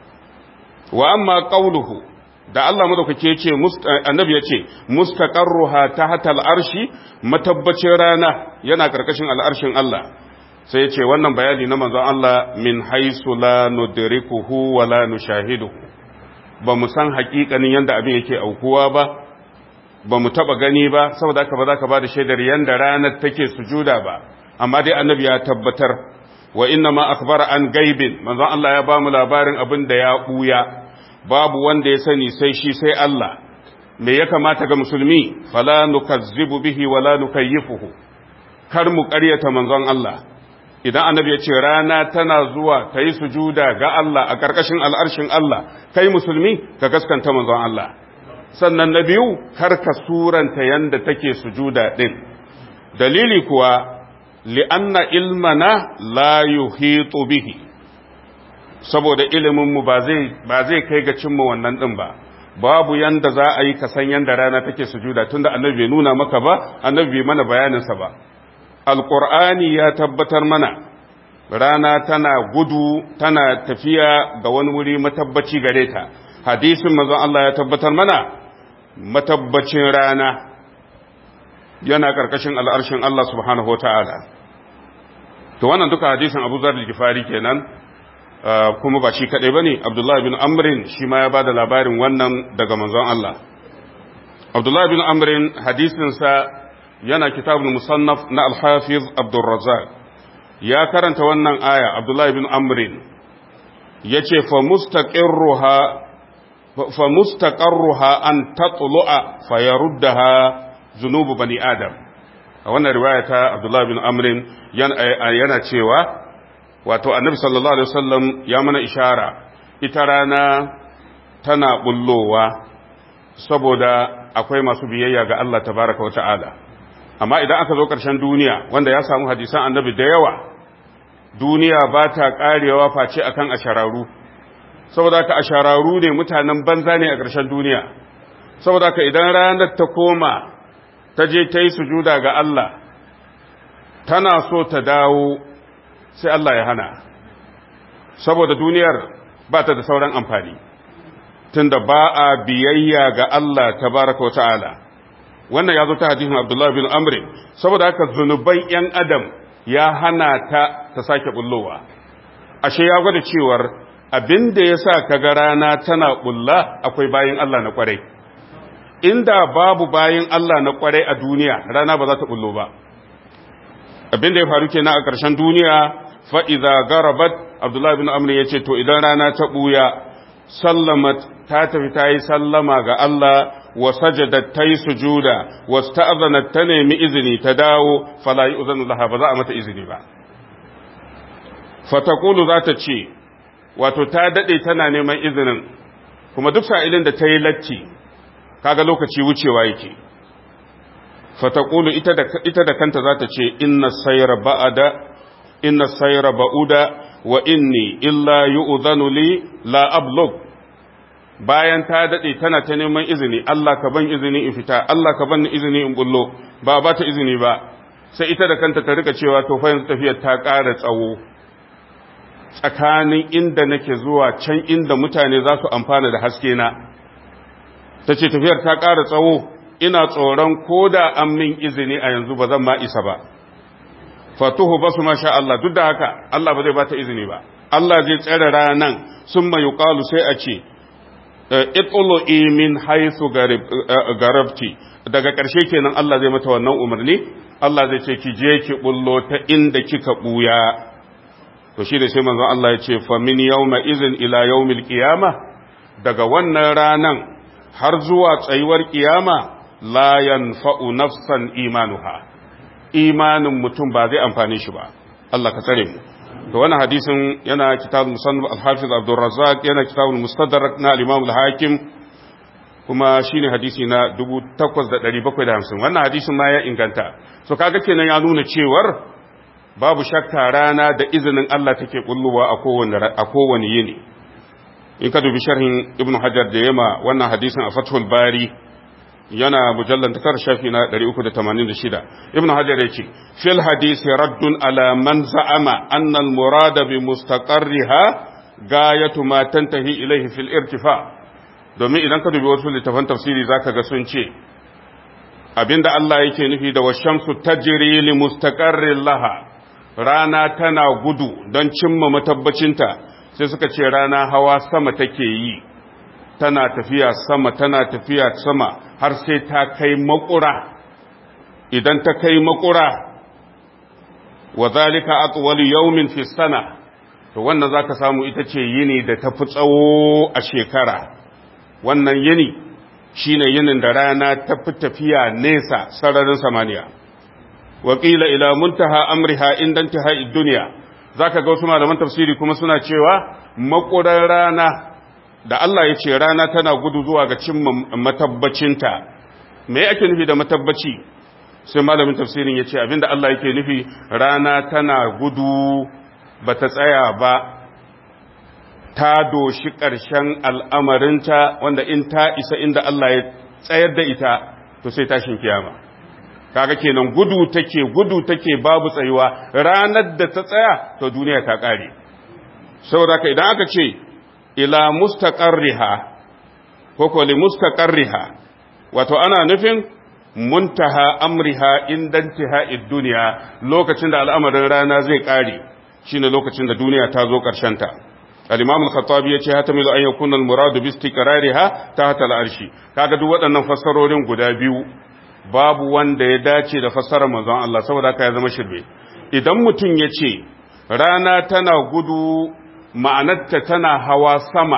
wa amma ƙauluhu da Allah madaukake ce annabi ya ce mustaqarruha tahta al'arshi matabbacin rana yana karkashin al'arshin Allah sai ya ce wannan bayani na manzon Allah min haisu la nudrikuhu wa la nushahiduhu ba mu san hakikanin yanda abin yake aukuwa ba ba mu taba gani ba saboda haka ba za ka ba da shaidar yanda ranar take sujuda ba amma dai annabi ya tabbatar wa inna ma akhbara an gaibin manzon Allah ya bamu labarin abin da ya buya babu wanda ya sani sai shi sai Allah me ya kamata ga musulmi fala nukazzibu bihi wala nukayyifuhu kar mu ƙaryata manzon Allah idan annabi ya ce rana tana zuwa ta yi sujuda ga Allah a ƙarƙashin al'arshin Allah kai musulmi ka gaskanta manzon Allah sannan na biyu kar ka suranta yanda take sujuda din dalili kuwa li'anna ilmana la yuhitu bihi saboda iliminmu ba zai ba zai kai ga cimma wannan din ba babu yanda za a yi ka san yanda rana take sujuda tunda annabi bai nuna maka ba annabi bai mana bayanin sa ba alqur'ani ya tabbatar mana rana tana gudu tana tafiya ga wani wuri matabbaci gare ta hadisin manzon Allah ya tabbatar mana matabbacin rana yana karkashin al'arshin Allah subhanahu wa ta'ala to wannan duka hadisin abu zar gifari kenan kuma ba shi kaɗai ba ne abdullahi bin amrin shi ma ya ba da labarin wannan daga manzon Allah abdullahi bin amrin hadisinsa yana kitabun musannaf na alhafiz abdulrazak ya karanta wannan aya abdullahi bin amrin ya ce fa mustaqarruha an tatlu'a fa yaruddaha zunubu bani adam a wannan riwaya ta abdullahi bin amrin yana cewa wato annabi sallallahu alaihi wasallam ya mana ishara ita rana tana bullowa saboda akwai masu biyayya ga Allah tabaraka wa ta'ala amma idan aka zo ƙarshen duniya wanda ya samu hadisan annabi da yawa duniya ba ta ƙarewa face akan ashararu saboda ka ashararu ne mutanen banza ne a ƙarshen duniya saboda ka idan ranar ta koma ta je ta yi sujuda ga Allah tana so ta dawo sai Allah ya hana saboda duniyar ba ta da sauran amfani tunda ba a biyayya ga Allah tabaraka wa ta'ala wannan ya zo ta hadisin Abdullah bin Amr saboda haka zunuban yan adam ya hana ta ta sake bullowa ashe ya gwada cewar abinda yasa kaga rana tana bulla akwai bayin Allah na kwarai inda babu bayin Allah na kwarai a duniya rana ba za ta bullo ba abinda ya faru kenan a ƙarshen duniya fa idza garabat Abdullah bin Amr yace to idan rana ta buya sallamat ta tafi ta yi sallama ga Allah wa sajadat ta yi sujuda wa sta'azanat ta nemi izini ta dawo fala yi uzanu laha ba za a mata izini ba fatakulu za ta ce wato ta daɗe tana neman izinin kuma duk sa'ilin da ta yi latti kaga lokaci wucewa yake fatakulu ita da kanta za ta ce inna sayra ba'ada inna sayra ba'uda wa inni illa yu'zanu li la ablugh bayan ta dade tana ta neman izini Allah ka ban izini in fita Allah ka ban izini in bullo ba ba ta izini ba sai ita da kanta ta rika cewa to fa yanzu tafiyar ta ƙara tsawo tsakanin inda nake zuwa can inda mutane za su amfana da haske na tace tafiyar ta ƙara tsawo ina tsoron koda an min izini a yanzu ba zan ma isa ba fatuhu basu masha Allah duk da haka Allah ba zai ba ta izini ba Allah zai tsare ranan sun mai yuqalu sai a ce itulu min haythu garabti daga ƙarshe kenan Allah zai mata wannan umarni Allah zai ce ki je ki bullo ta inda kika buya to shi da sai manzon Allah ya ce fa min yawma izin ila yawmil qiyama daga wannan ranan har zuwa tsayuwar kiyama la yanfa'u nafsan imanuha imanin mutum ba zai amfane shi ba Allah ka tsare mu to wannan hadisin yana kitabul musannaf al-hafiz Abdul Razzaq yana kitabul mustadrak na al-Imam al-Hakim kuma shine hadisi na 8750 wannan hadisin ma ya inganta so kaga kenan ya nuna cewar babu shakka rana da izinin Allah take kulluwa a kowane a kowane yini in ka dubi sharhin Ibn Hajar da yama wannan hadisin a Fathul Bari yana mujallar takar shafi na 386 ibn hajar ya ce fil hadisi raddun ala man za'ama anna al murada bi mustaqarriha gayatu ma tantahi ilayhi fil irtifa domin idan ka dubi wasu littafan tafsiri zaka ga sun ce abinda Allah yake nufi da washamsu tajri li mustaqarrin laha rana tana gudu don cimma matabbacinta sai suka ce rana hawa sama take yi tana tafiya sama tana tafiya sama har sai ta kai makura idan ta kai makura wa zalika atwal yawmin fi sana to wannan zaka samu ita ce yini da tafi tsawo a shekara wannan yini shine yinin da rana ta fi tafiya nesa sararin samaniya wa qila ila muntaha amriha inda intihai dunya zaka ga wasu malaman tafsiri kuma suna cewa makurar rana da Allah ya ce rana tana gudu zuwa ga cimma matabbacinta me ake nufi da matabbaci sai malamin tafsirin ya ce abinda Allah yake nufi rana tana gudu ba ta tsaya ba ta doshi ƙarshen al'amarinta wanda in ta isa inda Allah ya tsayar da ita to sai tashin kiyama kaga kenan gudu take gudu take babu tsayuwa ranar da ta tsaya to duniya ta ƙare saboda ka idan aka ce ila mustaqarriha ko ko li mustaqarriha wato ana nufin muntaha amriha inda intiha'id dunya lokacin da al'amarin rana zai kare shine lokacin da duniya ta zo karshen ta al-imam al-khattabi yace hatamilu an yakuna al-muradu bi istiqrariha tahta al-arshi kaga duk waɗannan fassarorin guda biyu babu wanda ya dace da fassarar manzon Allah saboda haka ya zama shirbe idan mutum yace rana tana gudu ma'anarta tana hawa sama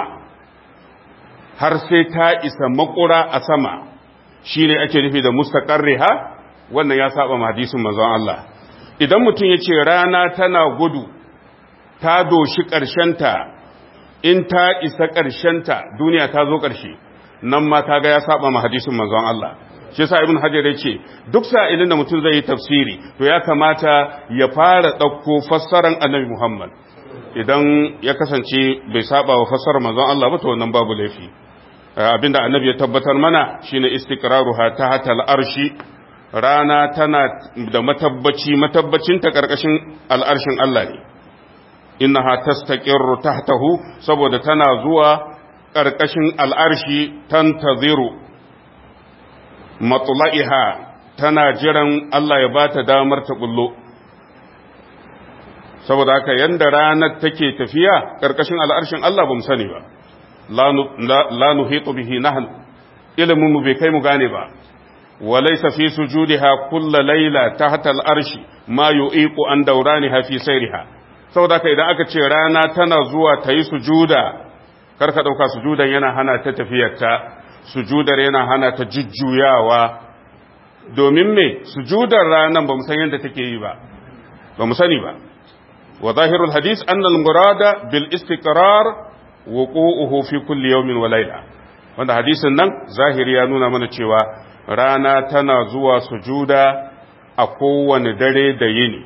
har sai ta isa makura a sama shi ne ake nufi da mustaƙarriha wannan ya saba hadisin manzon Allah idan mutum ya ce rana tana gudu ta doshi ƙarshenta in ta isa ƙarshenta duniya ta zo ƙarshe nan ma ta ga ya saba ma hadisin manzon Allah shi yasa ibn hajar ya ce duk sa'ilin da mutum zai yi tafsiri to ya kamata ya fara ɗauko fassaran annabi Muhammad idan ya kasance bai saba wa fassarar manzon Allah ba to wannan babu laifi abinda annabi ya tabbatar mana shine istiqraruha tahta al-arshi rana tana da matabbaci matabbacin ta karkashin al'arshin Allah ne innaha tastaqirru tahtahu saboda tana zuwa karkashin al'arshi tantaziru matla'iha tana jiran Allah ya bata damar ta bullo saboda haka yanda ranar take tafiya karkashin al'arshin Allah bamu sani ba la nuhitu bihi nahnu ilimin mu bai kai mu gane ba walaysa fi sujudiha kullu layla tahta al'arshi ma yu'iqu an dawraniha fi sayriha saboda haka idan aka ce rana tana zuwa ta yi sujuda karka dauka sujudan yana hana ta tafiyarta sujudar yana hana ta jujjuyawa domin me sujudar ranan ba mu san yadda take yi ba ba mu sani ba wa zahirul hadis annal murada bil istiqrar wuqu'uhu fi kulli yawmin wa layla wanda hadisin nan zahiri ya nuna mana cewa rana tana zuwa sujuda a kowane dare da yini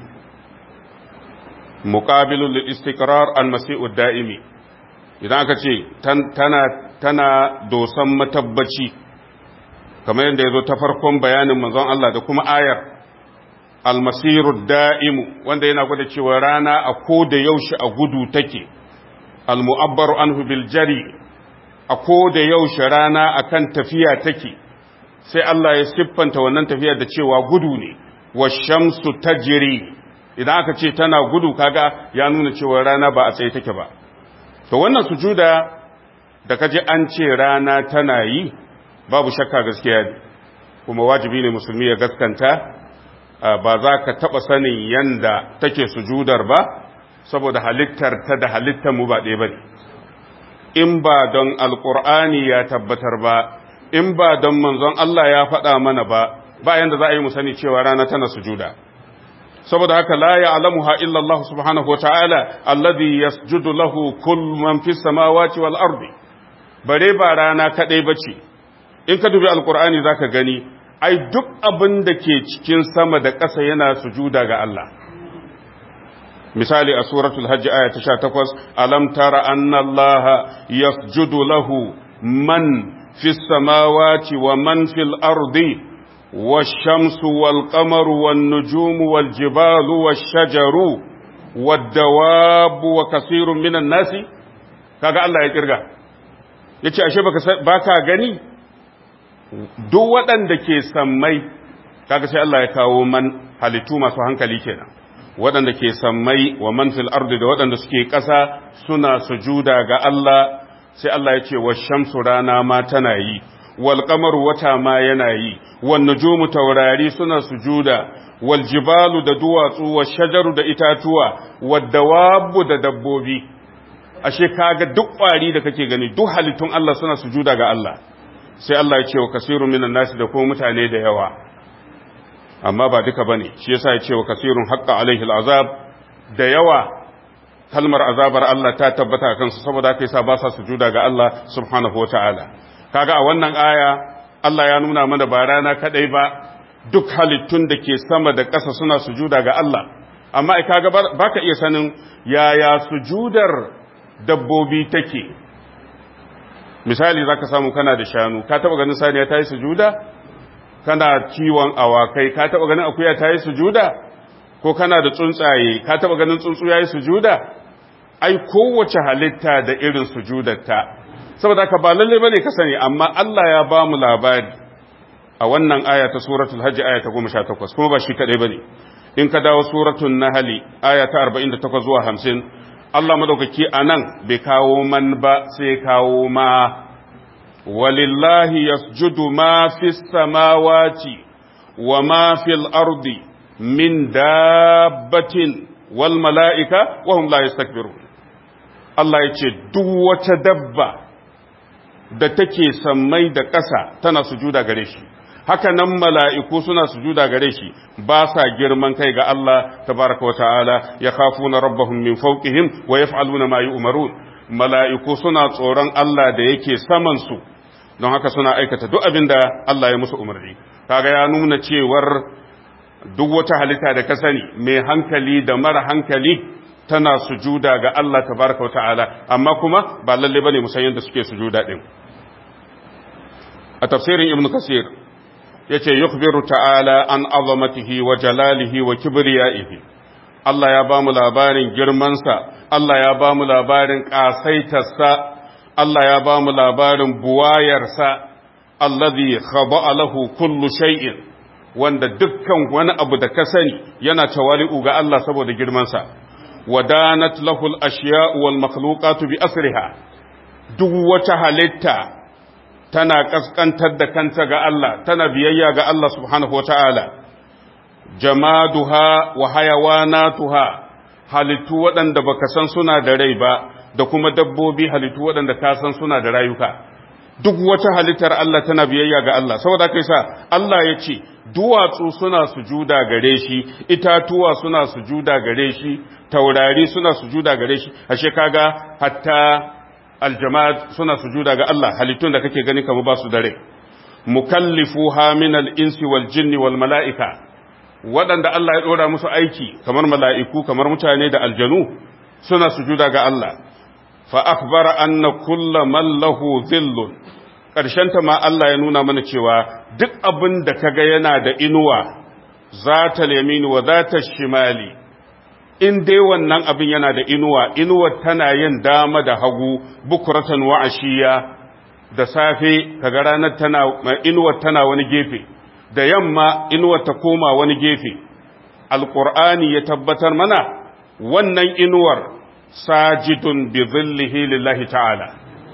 muqabilul lil istiqrar al masi'ud da'imi idan aka ce tana tana dosan matabbaci kamar yadda ya zo ta farkon bayanin manzon Allah da kuma ayar almasiru da'imu wanda yana gwada cewa rana a ko da yaushe a gudu take almu'abbaru anhu bil jari a ko da yaushe rana akan tafiya take sai Allah ya siffanta wannan tafiyar da cewa gudu ne washamsu tajri idan aka ce tana gudu kaga ya nuna cewa rana ba a tsaye take ba to wannan sujuda da kaje an ce rana tana yi babu shakka gaskiya ne kuma wajibi ne musulmi ya gaskanta ba za ka taɓa sanin yanda take sujudar ba saboda halittar ta da halittar mu ba ɗaya ba ne in ba don alƙur'ani ya tabbatar ba in ba don manzon Allah ya faɗa mana ba ba yanda za a yi mu sani cewa rana tana sujuda saboda haka la ya'lamuha illa Allah subhanahu wata'ala alladhi yasjudu lahu kullu man fis samawati wal ardi bare ba rana kadai bace in ka dubi alqur'ani zaka gani ai duk abin da ke cikin sama da ƙasa yana sujuda ga Allah misali a suratul hajj aya ta 18 alam tara anna Allah yasjudu lahu man fis samawati wa man fil ardi والشمس والقمر والنجوم والجبال والشجر والدواب وكثير من الناس kaga Allah ya kirga yace ashe baka baka gani duk waɗanda ke sammai kaga sai Allah ya kawo man halittu masu hankali kenan waɗanda ke sammai wa man fil ardi da waɗanda suke ƙasa suna sujuda ga Allah sai Allah ya ce wa shamsu rana ma tana yi wal qamaru wata ma yana yi wan nujumu taurari suna sujuda wal jibalu da duwatsu wa shajaru da itatuwa wad dawabu da dabbobi ashe kaga duk kwari da kake gani duk halittun Allah suna sujuda ga Allah sai Allah ya ce wa kasirun minan nasi da kuma mutane da yawa amma ba duka bane shi yasa ya ce wa kasirun haqqa alaihi al'azab da yawa kalmar azabar Allah ta tabbata kansu saboda haka yasa ba sa sujuda ga Allah subhanahu wataala kaga a wannan aya Allah ya nuna mana ba rana kadai ba duk halittun da ke sama da ƙasa suna sujuda ga Allah amma ai kaga baka iya sanin yaya sujudar dabbobi take misali zaka samu kana da shanu ka taba ganin saniya ta yi sujuda kana kiwon awakai ka taba ganin akuya ta yi sujuda ko kana da tsuntsaye ka taba ganin tsuntsu ya yi sujuda ai kowace halitta da irin sujudarta saboda ka ba lalle bane ka sani amma Allah ya ba mu labari a wannan aya ta suratul hajj aya ta 18 kuma ba shi kadai bane in ka dawo suratul nahl aya ta 48 zuwa 50 Allah madaukaki anan bai kawo man ba sai kawo ma walillahi yasjudu ma fis samawati wa ma fil ardi min dabbatin wal mala'ika wa hum la yastakbirun Allah ya ce duk wata dabba da take sammai da ƙasa tana sujuda gare shi haka nan mala'iku suna sujuda gare shi ba sa girman kai ga Allah tabaraka wa ta'ala ya khafuna rabbahum min fawqihim wa yaf'aluna ma yu'marun mala'iku suna tsoron Allah da yake saman su don haka suna aikata duk abin da Allah ya musu umarni kaga ya nuna cewar duk wata halitta da ka sani mai hankali da mara hankali tana sujuda ga Allah tabaraka wata'ala amma kuma ba lalle bane mu san yadda suke sujuda din a tafsirin ibnu kasir yace yukhbiru ta'ala an azamatihi wa jalalihi wa kibriyaihi Allah ya ba mu labarin girmansa Allah ya ba mu labarin ƙasaitarsa Allah ya ba mu labarin buwayarsa allazi khada'a lahu kullu shay'in wanda dukkan wani abu da ka sani yana tawali'u ga Allah saboda girmansa wadanat lahu al-ashya'u wal makhluqatu bi asriha duk wata halitta tana kaskantar da kanta ga Allah tana biyayya ga Allah subhanahu wata'ala jamaduha wa hayawanatuha halittu waɗanda baka san suna da rai ba da kuma dabbobi halittu waɗanda ka san suna da rayuka duk wata halittar Allah tana biyayya ga Allah saboda kai sa Allah ya ce duwatsu suna sujuda gare shi itatuwa suna sujuda gare shi taurari suna sujuda gare shi ashe kaga hatta aljamad suna sujuda ga Allah halittun da kake gani kamar ba su dare mukallifuha min al-insi wal jinni wal mala'ika waɗanda Allah ya ɗora musu aiki kamar mala'iku kamar mutane da aljanu suna sujuda ga Allah fa akhbara anna kulla man lahu dhillun ta ma Allah ya nuna mana cewa duk abin da kaga yana da inuwa zata yamini wa zata shimali in dai wannan abin yana da inuwa inuwar tana yin dama da hagu bukuratan wa ashiya da safe kaga ranar tana inuwar tana wani gefe da yamma inuwar ta koma wani gefe alqur'ani ya tabbatar mana wannan inuwar sajidun bi zillihi lillahi ta'ala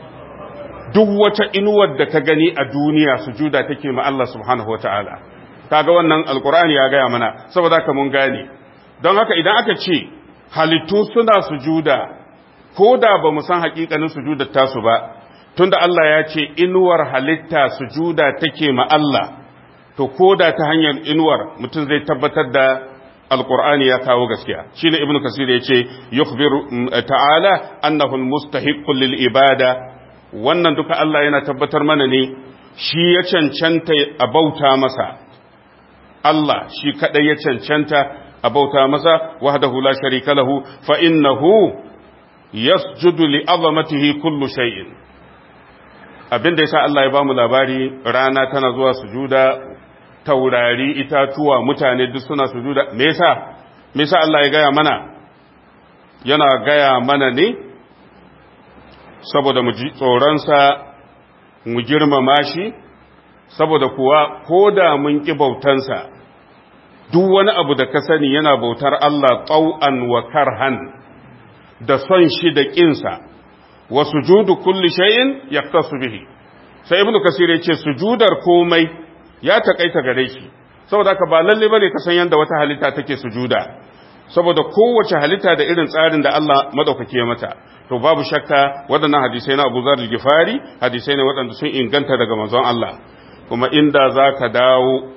duk wata inuwar da ka gani a duniya sujuda take ma Allah subhanahu wa ta'ala kaga wannan alqur'ani ya gaya mana saboda ka mun gane don haka idan aka ce halittu suna sujuda ko da ba mu san hakikanin sujudar tasu ba tunda Allah ya ce inuwar halitta sujuda take ma Allah to ko da ta hanyar inuwar mutum zai tabbatar da alqur'ani ya kawo gaskiya shine ibnu kasir ya ce yukhbiru ta'ala annahu almustahiqqu lil ibada wannan duka Allah yana tabbatar mana ne shi ya cancanta a bauta masa Allah shi kadai ya cancanta a bauta masa wahdahu la sharika lahu fa innahu yasjudu li azamatihi kullu shay'in abinda yasa Allah ya bamu labari rana tana zuwa sujuda taurari itatuwa mutane duk suna sujuda me yasa me yasa Allah ya gaya mana yana gaya mana ne saboda mu ji tsoronsa mu girmama shi saboda kuwa ko da mun ƙi bautansa duk wani abu da ka sani yana bautar Allah tsau'an wa karhan da son shi da ƙinsa wa sujudu kulli shay'in yaktasu bihi sai ibnu kasir ya ce sujudar komai ya takaita gare shi saboda ka ba lalle bane ka san yanda wata halitta take sujuda saboda kowace halitta da irin tsarin da Allah madaukake mata to babu shakka waɗannan hadisai na Abu Zar al-Ghifari hadisai ne waɗanda sun inganta daga manzon Allah kuma inda zaka dawo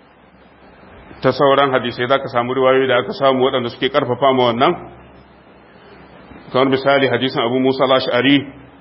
ta sauran hadisai zaka samu riwayoyi da aka samu waɗanda suke karfafa ma wannan kamar misali hadisin Abu Musa al-Ash'ari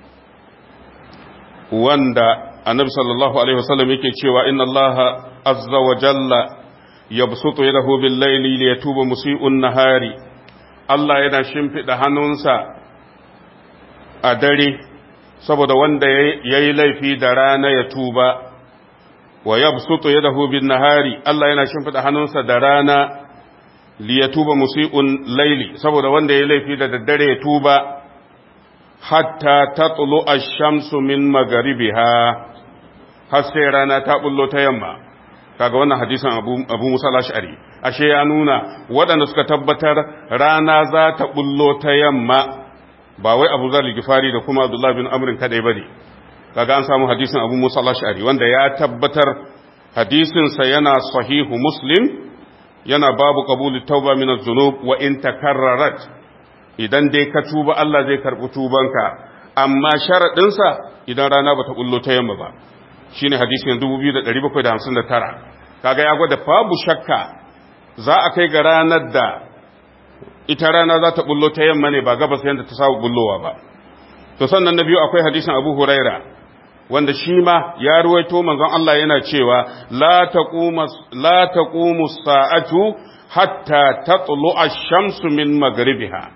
wanda Annabi sallallahu alaihi wasallam yake cewa inna Allah azza wa jalla yabsutu yadahu bil layli liyatuba musii'un nahari Allah yana shimfida hannunsa a dare saboda wanda yayi laifi da rana ya tuba wa yabsutu yadahu bin nahari Allah yana shimfida hannunsa da rana liyatuba musii'un layli saboda wanda yayi laifi da daddare ya tuba hatta tatlu ash-shamsu min magharibiha har sai rana ta bullo ta yamma kaga wannan hadisin abu, abu musa ash'ari ashe ya nuna waɗanda suka tabbatar rana za ta bullo ta yamma ba wai abu zar gifari da kuma abdullahi bin amrin kadai bane kaga an samu hadisin abu musa ash'ari wanda ya tabbatar hadisinsa yana sahihu muslim yana babu qabuli tauba min az-zunub wa in takarrarat idan dai ka tuba Allah zai karbi tubanka amma sharadin sa idan rana bata bullo ta yamma ba shine hadisin 2759 kaga ya gwada babu shakka za a kai ga ranar da ita rana za ta bullo ta yamma ne ba gabas yadda ta samu bullowa ba to sannan na biyu akwai hadisin Abu Huraira wanda shi ma ya ruwaito manzon Allah yana cewa la taqumu la taqumu sa'atu hatta tatlu ash-shamsu min maghribiha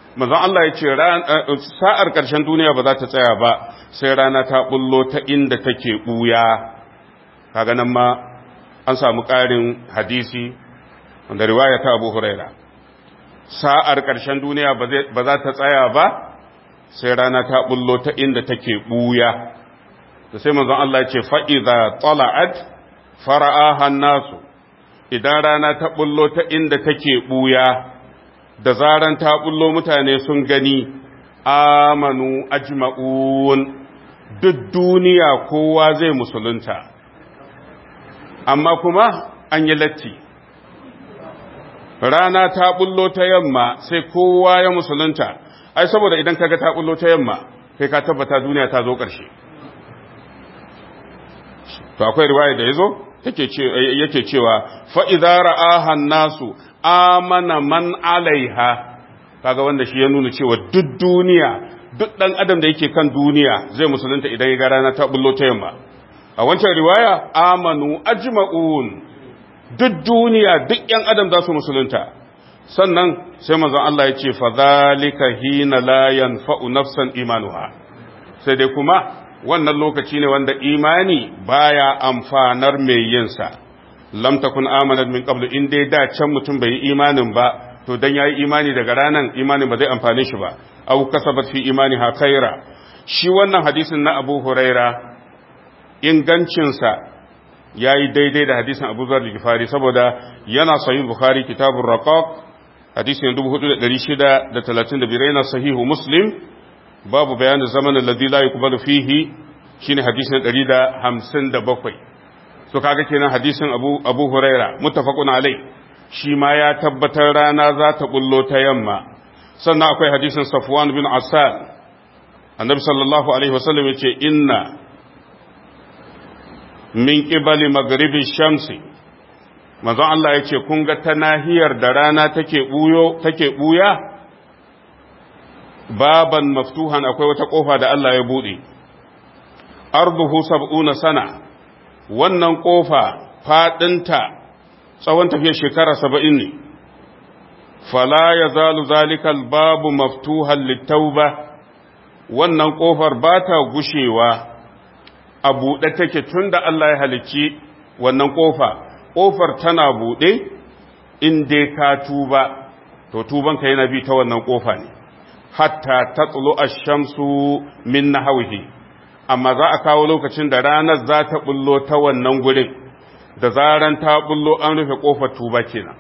manzon Allah ya ce sa'ar ƙarshen duniya ba za ta tsaya ba sai rana ta bullo ta inda take ɓuya kaga nan ma an samu ƙarin hadisi wanda riwaya ta abu huraira sa'ar ƙarshen duniya ba za ta tsaya ba sai rana ta bullo ta inda take ɓuya da sai manzon Allah ya ce fa'iza tsala'ad fara'ahan nasu idan rana ta bullo ta inda take ɓuya da zaran ta bullo mutane sun gani amanu ajma'un duk duniya kowa zai musulunta amma kuma an yi latti rana ta bullo ta yamma sai kowa ya musulunta ai saboda idan kaga ta bullo ta yamma kai ka tabbata duniya ta zo ƙarshe to akwai riwaya da yazo take ce yake cewa fa idza ra'aha nasu amana man alaiha kaga wanda shi ya nuna cewa duk duniya duk dan adam da yake kan duniya zai musulunta idan ya ga rana ta bullo ta yamma a wancan riwaya amanu ajma'un duk duniya duk yan adam za su musulunta sannan sai manzon Allah ya ce fa zalika hina la yanfa'u nafsan imanuha sai dai kuma wannan lokaci ne wanda imani baya amfanar mai yinsa lam takun amanat min qablu in dai da can mutum bai yi imanin ba to dan yayi imani daga ranan imanin ba zai amfane shi ba aw kasabat fi imani ha khaira shi wannan hadisin na Abu Huraira ingancinsa yayi daidai da hadisin Abu Zar al-Ghifari saboda yana sahih Bukhari kitabur raqaq hadisin 4635 yana sahihu Muslim babu bayanin zaman alladhi la yuqbalu fihi shine hadisin 157 so kaga kenan hadisin Abu Abu Huraira muttafaqun alai shi ma ya tabbatar rana za ta bullo ta yamma sannan akwai hadisin Safwan bin Asal annabi sallallahu alaihi wasallam yace inna min qibali maghribi shamsi manzon Allah yace kun ga ta nahiyar da rana take buyo take buya baban maftuhan akwai wata kofa da Allah ya bude arduhu sab'una sana wannan kofa fadinta tsawon tafiyar shekara saba'in ne fala ya zalu zalikal babu maftuhan littauba wannan kofar ba ta gushewa a buɗe take tun da Allah ya halicci wannan kofa kofar tana buɗe in dai ka tuba to tubanka yana bi ta wannan kofa ne hatta ta tsulo a shamsu min na hauhi amma za a kawo lokacin da ranar za ta bullo ta wannan gurin da zaran ta bullo an rufe kofar tuba kenan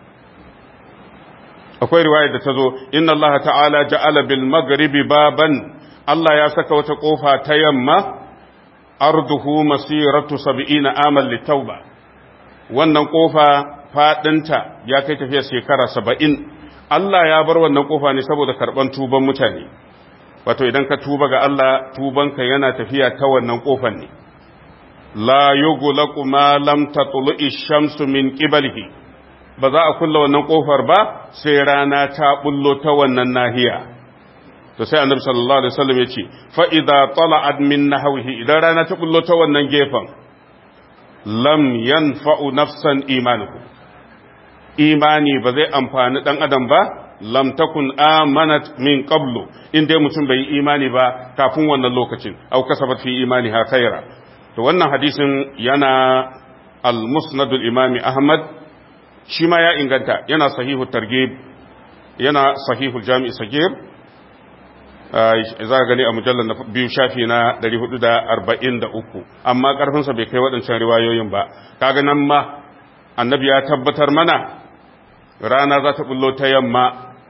akwai riwaya da ta zo inna Allah ta'ala ja'ala bil maghribi baban Allah ya saka wata kofa ta yamma arduhu masiratu 70 amal litauba wannan kofa fadinta ya kai tafiya shekara 70 Allah ya bar wannan kofa ne saboda karban tuban mutane wato idan ka tuba ga Allah tubanka yana tafiya ta wannan kofar ne la yughlaqu ma lam tatlu'i shamsu min qiblihi ba za a kulla wannan kofar ba sai rana ta bullo ta wannan nahiya to sai annabi sallallahu alaihi wasallam yace fa idza tala'at min nahwihi idan rana ta bullo ta wannan gefen lam yanfa'u nafsan imanuhu imani ba zai amfani dan adam ba lam takun amanat min qablu in dai mutum bai yi imani ba kafin wannan lokacin au kasabat fi imani ha khaira to wannan hadisin yana al-musnad al-imami ahmad shi ma ya inganta yana sahihu targhib yana sahihu jami'i sagir za ka gani a mujallar na biyu shafi na 443 amma karfinsa bai kai waɗancan riwayoyin ba kaga nan ma annabi ya tabbatar mana rana za ta bullo ta yamma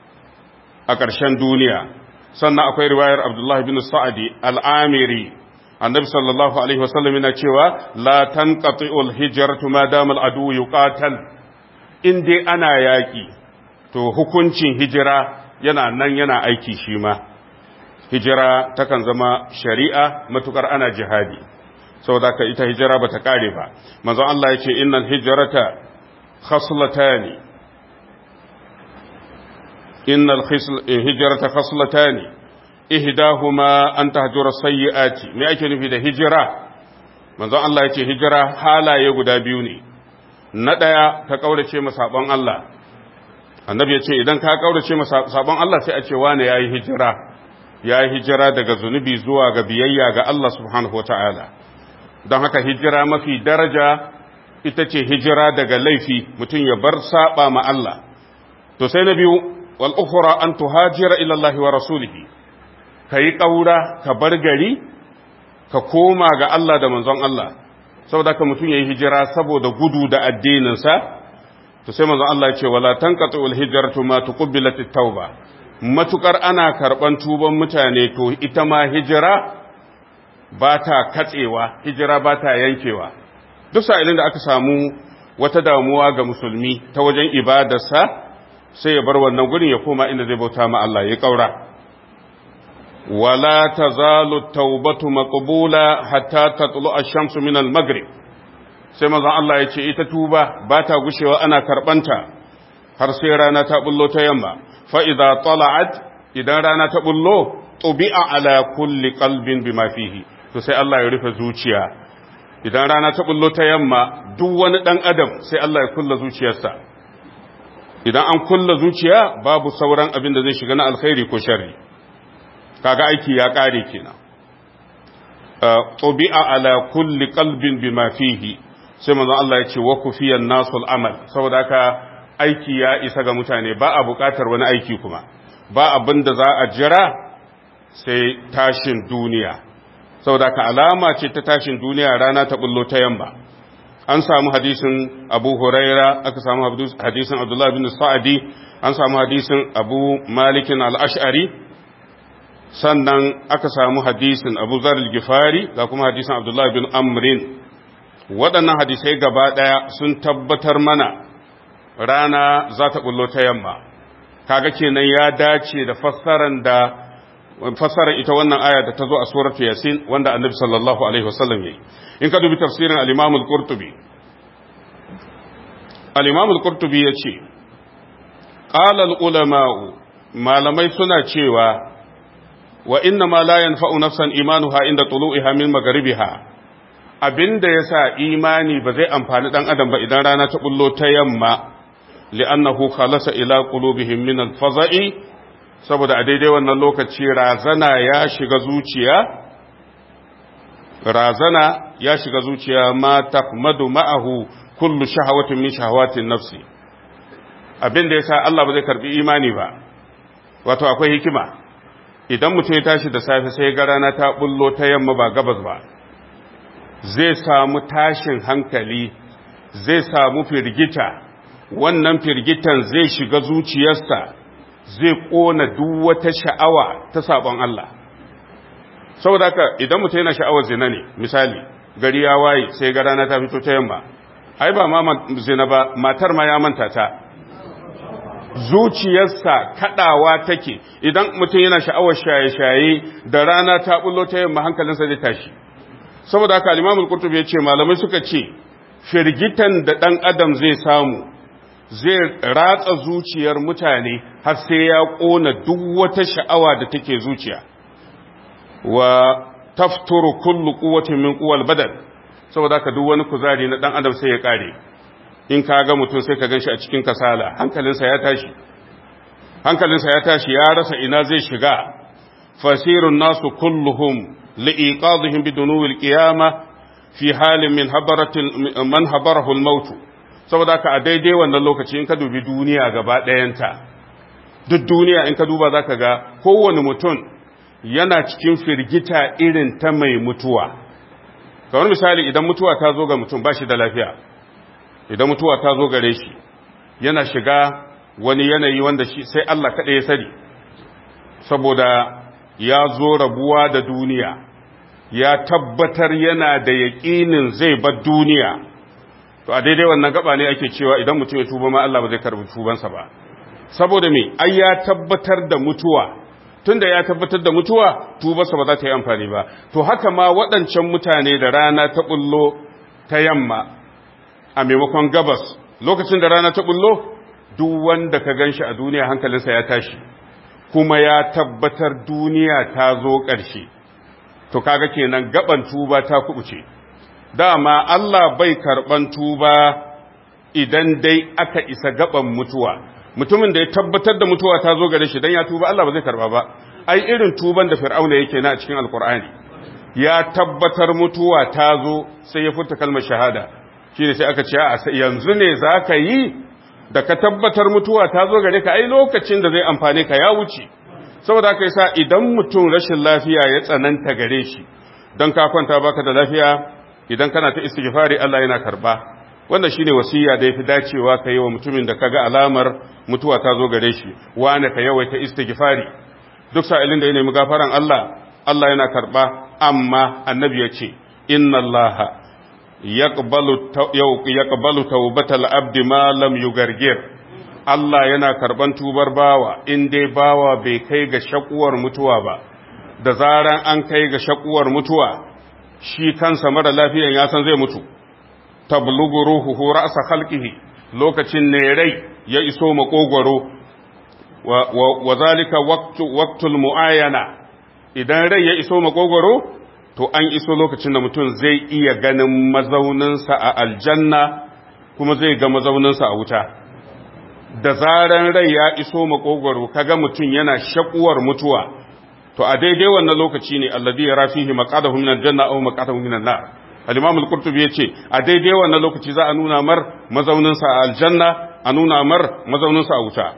a ƙarshen duniya sannan akwai riwayar abdullahi bin sa'adi al'amiri annabi sallallahu alaihi wasallam yana cewa la tanqati'ul hijratu ma dama al'adu yuqatal in dai ana yaki to hukuncin hijira yana nan yana aiki shi ma hijira takan zama shari'a matukar ana jihadi saboda ka ita hijira bata kare ba manzon Allah yace innal hijrata khaslatani innal hijrata khaslatani ihdahuma an tahjura sayyiati me ake nufi da hijira manzon Allah yace hijira halaye guda biyu ne na daya ka kaurace masabon Allah annabi ya ce idan ka kaurace masa sabon Allah sai a ce wane yayi hijira yayi hijira daga zunubi zuwa ga biyayya ga Allah subhanahu wataala don haka hijira mafi daraja ita ce hijira daga laifi mutum ya bar saba ma Allah to sai na biyu wal ukhra an tuhajira ila Allah wa rasulihi kai kaura ka bar gari ka koma ga Allah da manzon Allah saboda ka mutum yayi hijira saboda gudu da addinin sa to sai manzon Allah ya ce wala tanqatu al hijratu ma tuqbilat at tauba matukar ana karban tuban mutane to ita ma hijira ba ta katsewa hijira ba ta yankewa duk sa'ilin da aka samu wata damuwa ga musulmi ta wajen ibadarsa sai ya bar wannan gurin ya koma inda zai bauta ma Allah ya kaura wala tazalu taubatu maqbula hatta tatlu ash-shamsu min al-maghrib sai manzon Allah ya ce ita tuba ba ta gushewa ana karbanta har sai rana ta bullo ta yamma fa idza tala'at idan rana ta bullo tubi'a ala kulli qalbin bima fihi to sai Allah ya rufe zuciya idan rana ta bullo ta yamma duk wani dan adam sai Allah ya kulla zuciyarsa idan an kulla zuciya babu sauran abin da zai shiga na alkhairi ko sharri kaga aiki ya kare kenan tubi'a ala kulli qalbin bima fihi sai manzon Allah ya ce wa kufiyan nasul amal saboda haka aiki ya isa ga mutane ba a bukatar wani aiki kuma ba abin da za a jira sai tashin duniya saboda ka alama ce ta tashin duniya rana ta bullo ta yamma an samu hadisin abu huraira aka samu hadisin abdullahi bin sa'adi an samu hadisin abu malikin al'ash'ari sannan aka samu hadisin abu zarar gifari ga kuma hadisin abdullahi bin amrin waɗannan hadisai gaba ɗaya sun tabbatar mana rana za ta bullo ta yamma kaga kenan ya dace da fassaran da fassarar ita wannan aya da ta zo a suratu yasin wanda annabi sallallahu alaihi wasallam yayi in ka dubi tafsirin al-imam al-qurtubi al-imam al-qurtubi yace qala al-ulama'u malamai suna cewa wa inna ma la yanfa'u nafsan imanuha inda tulu'iha min magharibiha abinda yasa imani ba zai amfani dan adam ba idan rana ta bullo ta yamma li'annahu khalasa ila qulubihim min al-faza'i saboda a daidai wannan lokaci razana ya shiga zuciya razana ya shiga zuciya ma tafmadu ma'ahu kullu shahawatin min shahawatin nafsi abin da yasa Allah ba zai karbi imani ba wato akwai hikima idan mutum ya tashi da safe sai ga rana ta bullo ta yamma ba gabas ba zai samu tashin hankali zai samu firgita wannan firgitan zai shiga zuciyarsa zai ƙona duk wata sha'awa ta sabon Allah saboda haka idan mutum yana sha'awar zina ne misali gari ya waye sai ga rana ta fito ta yamma ai ba ma zina ba matar ma ya manta ta zuciyarsa kadawa take idan mutum yana sha'awar shaye-shaye da rana ta bullo ta yamma hankalinsa zai tashi saboda haka al-Imam qurtubi ya ce malamai suka ce firgitan da dan adam zai samu zai ratsa zuciyar mutane har sai ya ƙona duk wata sha'awa da take zuciya wa tafturu kullu quwwatin min quwwal badan saboda haka duk wani kuzari na dan adam sai ya kare in ka ga mutum sai ka ganshi a cikin kasala hankalinsa ya tashi hankalinsa ya tashi ya rasa ina zai shiga fasirun nasu kulluhum liiqadihim bidunuwil qiyamah fi halin min habaratil man habarahu al-maut saboda ka a daidai wannan lokaci in ka dubi duniya gaba ɗayanta duk duniya in ka duba za ka ga kowane mutum yana cikin firgita irin ta mai mutuwa kamar misali idan mutuwa ta zo ga mutum ba shi da lafiya idan mutuwa ta zo gare shi yana shiga wani yanayi wanda shi sai Allah kaɗai ya sani saboda ya zo rabuwa da duniya ya tabbatar yana da yaƙinin zai bar duniya to a daidai wannan gaba ne ake cewa idan mutum ya tuba ma Allah ba zai karbi tubansa ba saboda me ai ya tabbatar da mutuwa tunda ya tabbatar da mutuwa tubarsa ba za ta yi amfani ba to haka ma waɗancan mutane da rana ta bullo ta yamma a maimakon gabas lokacin da rana ta bullo duk wanda ka ganshi a duniya hankalinsa ya tashi kuma ya tabbatar duniya ta zo ƙarshe to kaga kenan gaban tuba ta kubuce dama Allah bai karɓan tuba idan dai aka isa gaban mutuwa mutumin da ya tabbatar da mutuwa ta zo gare shi dan ya tuba Allah ba zai karba ba ai irin tuban da fir'auna yake na a cikin alqur'ani ya tabbatar mutuwa ta zo sai ya furta kalmar shahada shine sai aka ce a yanzu ne zaka yi da ka tabbatar mutuwa ta zo gare ka ai lokacin da zai amfane ka ya wuce saboda haka yasa idan mutum rashin lafiya ya tsananta gare shi don ka kwanta baka da lafiya idan kana ta istighfari Allah yana karba wannan shine wasiya da yafi dacewa ka yi wa mutumin da kaga alamar mutuwa ta zo gare shi wani ka yawaita istighfari duk sa'ilin da ya nemi gafaran Allah Allah yana karba amma annabi ya ce inna Allah yaqbalu yaqbalu tawbatal abdi ma lam yugargir Allah yana karban tubar bawa in dai bawa bai kai ga shakuwar mutuwa ba da zaran an kai ga shakuwar mutuwa shi kansa mara lafiyan ya san zai mutu tablugu ruhuhu ra'sa khalqihi lokacin ne rai ya iso makogwaro wa, wa, wa zalika waqtu waqtul muayana idan rai ya iso makogwaro to an iso lokacin da mutum zai iya ganin mazauninsa a aljanna kuma zai ga mazauninsa a wuta da zaran rai ya iso makogwaro kaga mutum yana shakuwar mutuwa to a daidai wannan lokaci ne alladhi yara fihi maqadahu min aljanna aw maqadahu min an-nar al-imam al-qurtubi yace a daidai wannan lokaci za a nuna mar mazaunin sa a aljanna a nuna mar mazaunin sa a wuta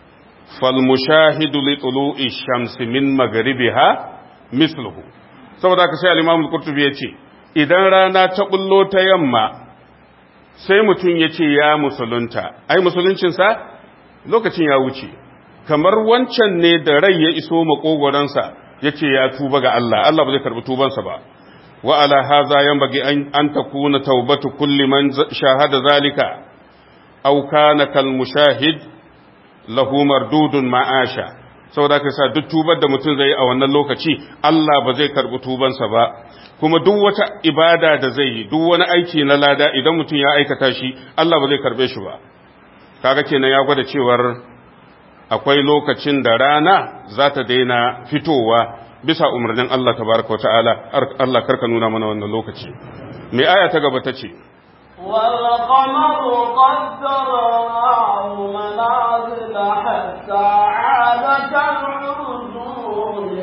fal mushahidu li tulu'i shamsi min maghribiha misluhu saboda haka sai al-imam al-qurtubi yace idan rana ta bullo ta yamma sai mutum yace ya musulunta ai musuluncin sa lokacin ya wuce kamar wancan ne da rai ya iso makogoransa ya ce ya tuba ga Allah, Allah ba zai karɓi tubansa ba. Wa ala haza yan bagi an ta kuna taubatu kulli man shahada zalika, au kana kal mushahid lahu mardudun ma'asha. Saboda ka sa duk tubar da mutum zai yi a wannan lokaci, Allah ba zai karɓi tubansa ba. Kuma duk wata ibada da zai yi, duk wani aiki na lada idan mutum ya aikata shi, Allah ba zai karɓe shi ba. Kaga kenan ya gwada cewar akwai lokacin da rana za ta daina fitowa bisa umarnin Allah tabaraka wa ta'ala Allah karka nuna mana wannan lokaci mai aya ta gaba ta ce والقمر قدرناه منازل حتى عاد كالعرجون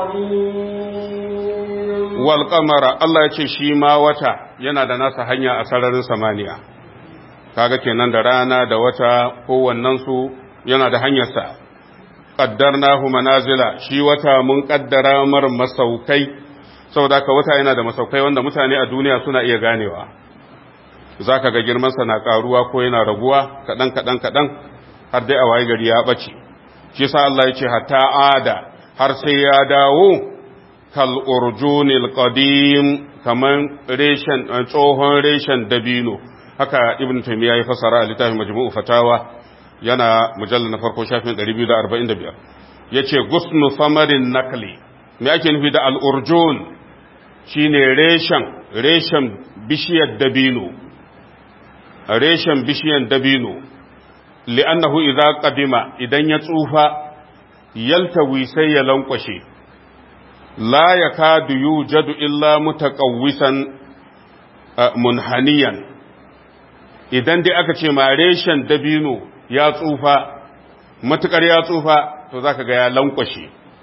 القديم والقمر Allah ya ce shi ma wata yana da nasa hanya a sararin samaniya kaga kenan da rana da wata kowannensu yana da hanyarsa qaddarnahu manazila shi wata mun kaddara mar masaukai saboda ka wata yana da masaukai wanda mutane a duniya suna iya ganewa zaka ga girman sa na karuwa ko yana raguwa kadan kadan kadan har dai a waye gari ya bace shi yasa Allah ya ce hatta ada har sai ya dawo kal urjunil qadim kaman reshen tsohon reshen dabino haka ibn taymiya ya fasara a littafin majmu'u fatawa yana mujallar na farko shafin 245 ya ce gusnu samarin nakli me ake nufi da al'urjun shi ne reshen reshen bishiyar dabino reshen bishiyar dabino li'annahu idza qadima idan ya tsufa yaltawi sai ya lankwashe la yakadu yujadu illa mutaqawwisan munhaniyan idan dai aka ce ma reshen dabino ya tsufa matukar ya tsufa to zaka ga ya lankwashe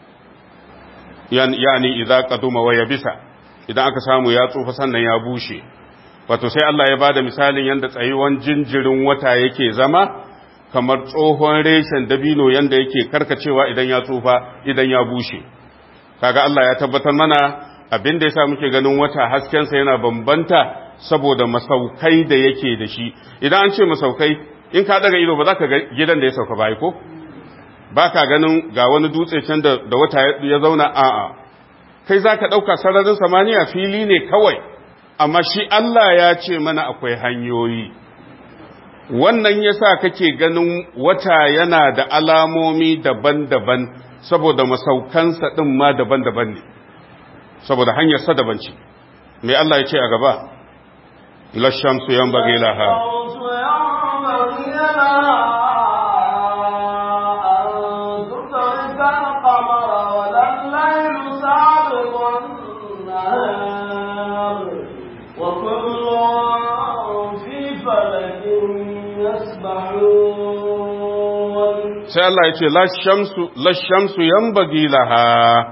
yani idza qaduma wa yabisa idan aka samu ya tsufa sannan ya bushe wato sai Allah ya bada misalin yanda tsayuwan jinjirin wata yake zama kamar tsohon reshen dabino yanda yake karkacewa idan ya tsufa idan ya bushe kaga Allah ya tabbatar mana abin da yasa muke ganin wata haskensa yana bambanta saboda masaukai da yake da shi idan an ce masaukai in ka daga ido ba za ka ga gidan da ya sauka ba ko ba ka ganin ga wani dutse can da wata ya zauna a'a kai za ka ɗauka sararin samaniya fili ne kawai amma shi Allah ya ce mana akwai hanyoyi wannan yasa kake ganin wata yana da alamomi daban-daban saboda masaukansa ɗin ma daban-daban ne saboda hanyarsa daban ce mai Allah ya ce a gaba lashamsu yan bage laha وكل في فلك يسبحون Allah ya ce lashamsu yambagi laha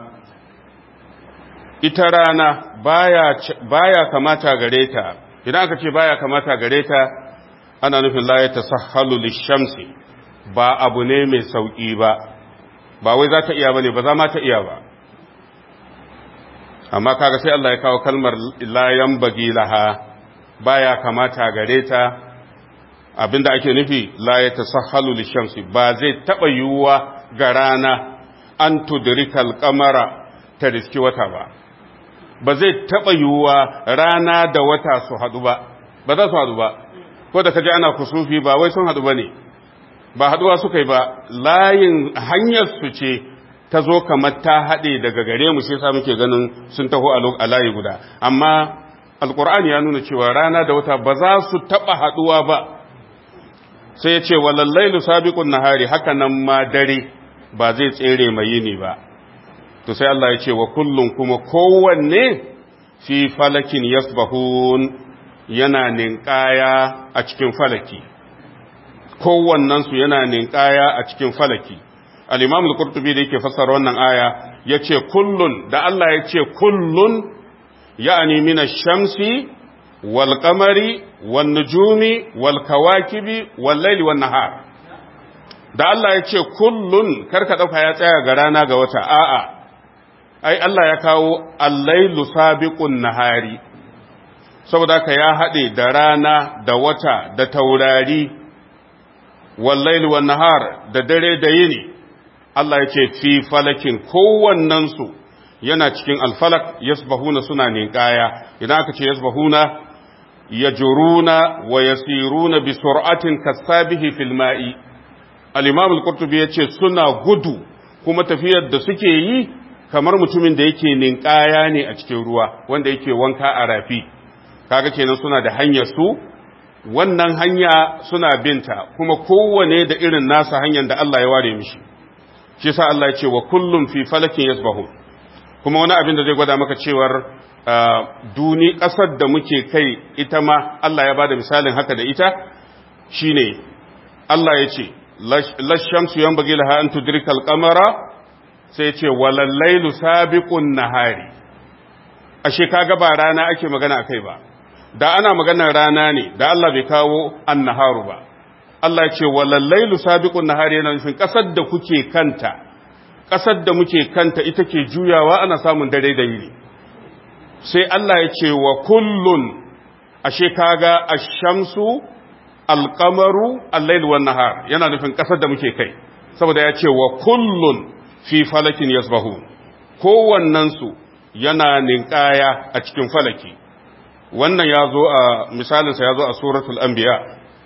ita rana baya, baya kamata gare ta idan aka ce baya kamata gare ta ana nufin la ya tasahhalu lishamsi ba abu ne mai sauki ba ba wai za ta iya bane ba za ma ta iya ba amma kaga sai Allah ya kawo kalmar la yambagi laha baya kamata gare ta abinda ake nufi la ya tasahhalu lishamsi ba zai taba yiwuwa ga rana an tudrikal qamara ta riski wata ba ba zai taba yiwuwa rana da wata su hadu ba ba za su hadu ba ko da kaje ana kusufi ba wai sun hadu bane ba haduwa suka yi ba layin hanyar su ce ta zo kamar ta haɗe daga gare mu sai sa muke ganin sun taho a layi guda amma alkur'ani ya nuna cewa rana da wata ba za su taɓa haɗuwa ba sai ya ce walallailu sabiqun nahari haka nan ma dare ba zai tsere mai yini ba to sai Allah ya ce wa kullum kuma kowanne fi falakin yasbahun yana ninkaya a cikin falaki kowannensu yana ninkaya a cikin falaki al-imam al-qurtubi da yake fassara wannan aya yace kullun da Allah ya ce kullun ya'ani min ash-shamsi wal qamari wan nujumi wal kawakibi wal layli wan nahar da Allah ya ce kullun karka dauka ya tsaya ga rana ga wata a'a ai Allah ya kawo al-lailu sabiqun nahari saboda ka ya hade da rana da wata da taurari wal layli wan nahar da dare da yini Allah ya ce fi falakin kowannensu yana cikin alfalak yasbahuna suna ninkaya idan aka ce yasbahuna yajuruna wa yasiruna bi sur'atin kasabihi fil ma'i al-imam al-qurtubi yace suna gudu kuma tafiyar da suke yi kamar mutumin da yake ninkaya ne a cikin ruwa wanda yake wanka a rafi kaga kenan suna da hanyar su wannan hanya suna binta kuma kowane da irin nasa hanyar da Allah ya ware mishi shi sa Allah ya ce wa kullum fi falakin yasbahu kuma wani abin da zai gwada maka cewar duni ƙasar da muke kai ita ma Allah ya bada misalin haka da ita shine Allah ya ce lashamsu yanbaghi laha an tudrika al-qamara sai ya ce walal laylu sabiqun nahari ashe kaga ba rana ake magana akai ba da ana maganar rana ne da Allah bai kawo annaharu ba Allah ce walallailu sabiqun nahari yana nufin kasar da kuke kanta kasar da muke kanta ita ke juyawa ana samun dare da yini sai Allah ya ce wa kullun ashe kaga ash-shamsu al-qamaru al-layl wan nahar yana nufin kasar da muke kai saboda ya ce wa kullun fi falakin yasbahu kowannen su yana ninkaya a cikin falaki wannan ya zo a misalinsa ya zo a suratul anbiya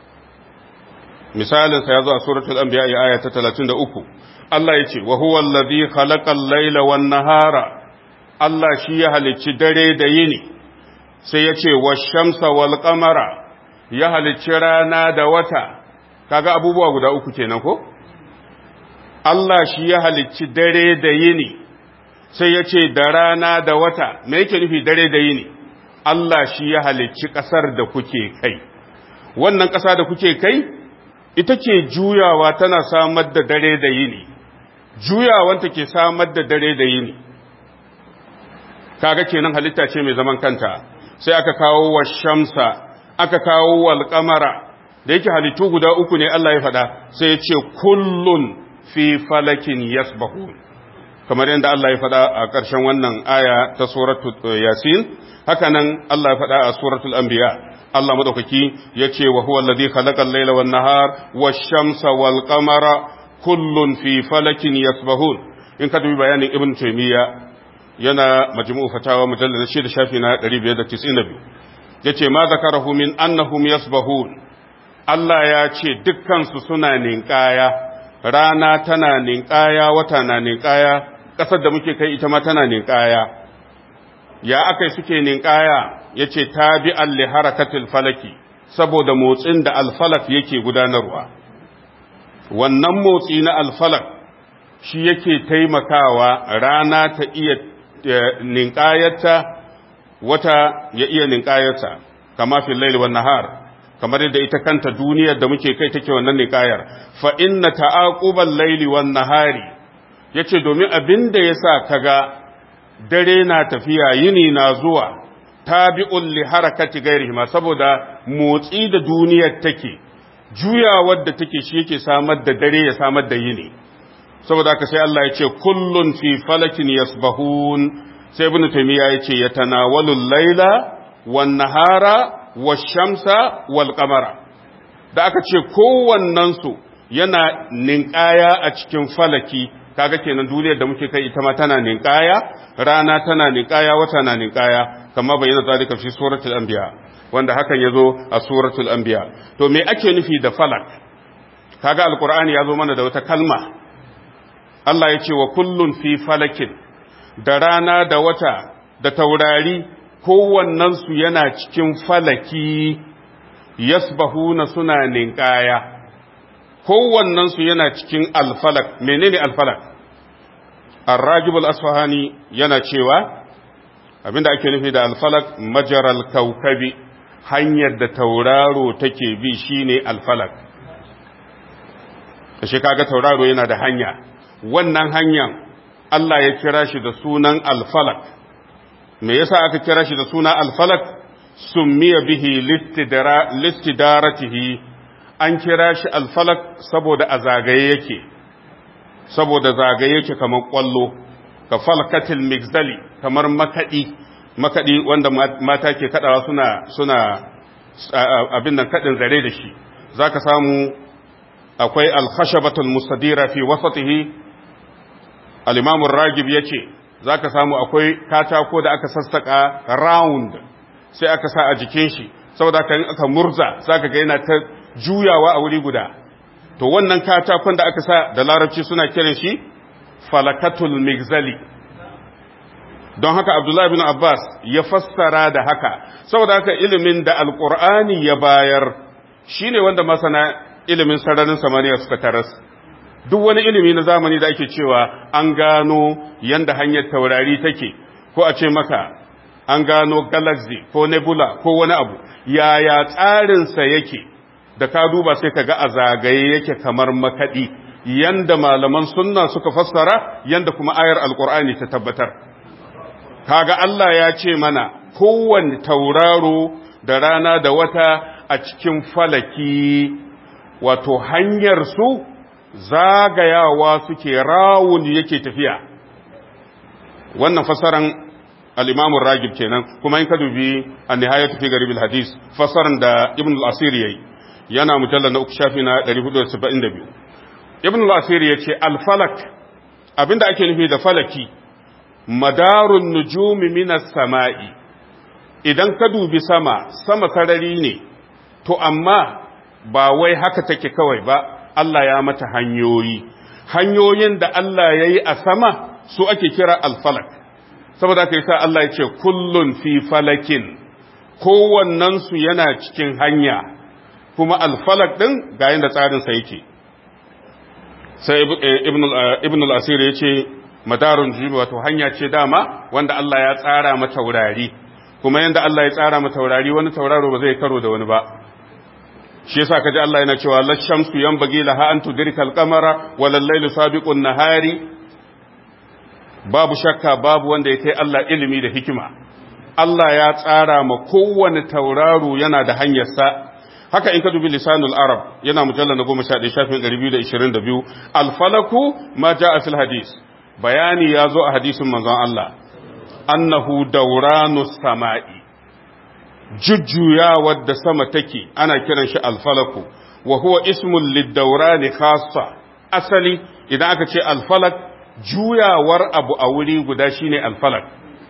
misalinsa ya zo a suratul anbiya ya aya ta 33 Allah ya ce wa huwa allazi khalaqal layla wan nahara Allah shi ya halicci dare da yini sai ya ce wash-shamsa wal qamara ya halicci rana da wata kaga abubuwa guda uku kenan ko Allah shi ya halicci dare da yini sai ya ce da rana da wata me yake nufi dare da yini Allah shi ya halicci ƙasar da kuke kai wannan ƙasa da kuke kai ita ke juyawa tana samar da dare da yini juyawanta ke samar da dare da yini kaga kenan halitta ce mai zaman kanta sai aka kawo wa shamsa aka kawo wal qamara da yake halittu guda uku ne Allah ya faɗa sai ya ce kullun fi falakin yasbahun kamar yadda Allah ya faɗa a ƙarshen wannan aya ta suratul yasin haka nan Allah ya faɗa a suratul anbiya Allah madaukaki yace wa huwa alladhi khalaqa al-layla wan nahar wash-shamsa wal qamara kullun fi falakin yasbahun in ka dubi bayanin ibn taymiya yana majmu'u fatawa mujallad 6 shafi na 592 yace ma zakarahu min annahum yasbahun Allah ya ce dukkan su suna ninkaya rana tana ninkaya wata na ninkaya ƙasar da muke kai ita ma tana ninkaya ya akai suke ninkaya yace tabi'an li harakatil falaki saboda motsin da alfalak yake gudanarwa wannan motsi na alfalak shi yake taimakawa rana ta iya ninkayarta wata ya iya ninkayarta kama fil laili wan nahar kamar yadda ita kanta duniyar da muke kai take wannan niƙayar fa inna ta'aqubal layli wan nahari yace domin abin da yasa kaga dare na tafiya yini na zuwa tabi'un li harakati ghairihi saboda motsi da duniyar take juyawar da take shi yake samar da dare ya samar da yini saboda haka sai Allah ya ce kullun fi falakin yasbahun sai ibn taymiya ya ce yatanawalu al-laila wan nahara wash-shamsa wal qamara da aka ce kowannen su yana ninkaya a cikin falaki kaga kenan duniyar da muke kai ita ma tana ninkaya rana tana ninkaya wata na ninkaya kama bayyana zalika fi suratul anbiya wanda hakan yazo a suratul anbiya to me ake nufi da falak kaga alqur'ani yazo mana da wata kalma Allah ya ce wa kullun fi falakin da rana da wata da taurari kowannen su yana cikin falaki yasbahuna suna ninkaya kowannen su yana cikin alfalak menene alfalak الراجب الأصفهاني yana cewa abinda ake nufi da alfalak majaral kaukabi hanyar da tauraro take bi shine alfalak shi kaga tauraro yana da hanya wannan hanyar Allah ya kira shi da sunan alfalak me yasa aka kira shi da suna alfalak summiya bihi listidaratihi an kira shi alfalak saboda a zagaye yake saboda zagaye yake kamar kwallo ka falkatil migzali kamar makadi makadi wanda mata ke kadawa suna suna abin nan kadin zare da shi zaka samu akwai al-khashabatul mustadira fi wasatihi al-imam ar-ragib yace zaka samu akwai katako da aka sassaka round sai aka sa a jikin shi saboda kan aka murza zaka ga yana ta juyawa a wuri guda to wannan katakon da aka sa da larabci suna kiran shi falakatul migzali don haka abdullahi bin abbas ya fassara da haka saboda haka ilimin da alkur'ani ya bayar shine wanda masana ilimin sararin samaniya suka taras duk wani ilimi na zamani da ake cewa an gano yanda hanyar taurari take ko a ce maka an gano galaxy ko nebula ko wani abu yaya tsarinsa yake da ka duba sai ka ga a zagaye yake kamar makaɗi yanda malaman sunna suka fassara yanda kuma ayar alkur'ani ta tabbatar kaga Allah ya ce mana kowanne tauraro da rana da wata a cikin falaki wato hanyar su zagayawa suke rawun yake tafiya wannan fassaran al-imamun ragib kenan kuma in ka dubi an-nihayatu fi garib al-hadis fassaran da ibn al-asir yayi yana mujallal na uku shafi na 472 ibn al-asir yace al-falak abinda ake nufi da falaki madarun nujumi minas sama'i idan ka dubi sama sama sarari ne to amma ba wai haka take kawai ba Allah ya mata hanyoyi hanyoyin da Allah ya yi a sama su ake kira alfalak saboda aka yi sa Allah ya ce kullun fi falakin kowannensu yana cikin hanya kuma alfalak ɗin ga yadda tsarinsa yake sai ibn al-asir ya ce madarun jibi wato hanya ce dama wanda Allah ya tsara mata taurari kuma yanda Allah ya tsara mata taurari wani tauraro ba zai karo da wani ba shi yasa kaji Allah yana cewa la shamsu yanbaghi laha an tudrika al-qamara wa lal-laylu sabiqun nahari babu shakka babu wanda ya kai Allah ilimi da hikima Allah ya tsara ma kowane tauraro yana da hanyarsa haka in ka dubi lisanul arab yana mujalla na goma sha ɗaya shafin ɗari biyu da ishirin da biyu alfalaku ma ja a fil hadis bayani ya zo a hadisin manzon Allah annahu dauranu sama'i jujjuyawar da sama take ana kiran shi alfalaku wa huwa ismun liddaurani khassa asali idan aka ce alfalak juyawar abu a wuri guda shine alfalak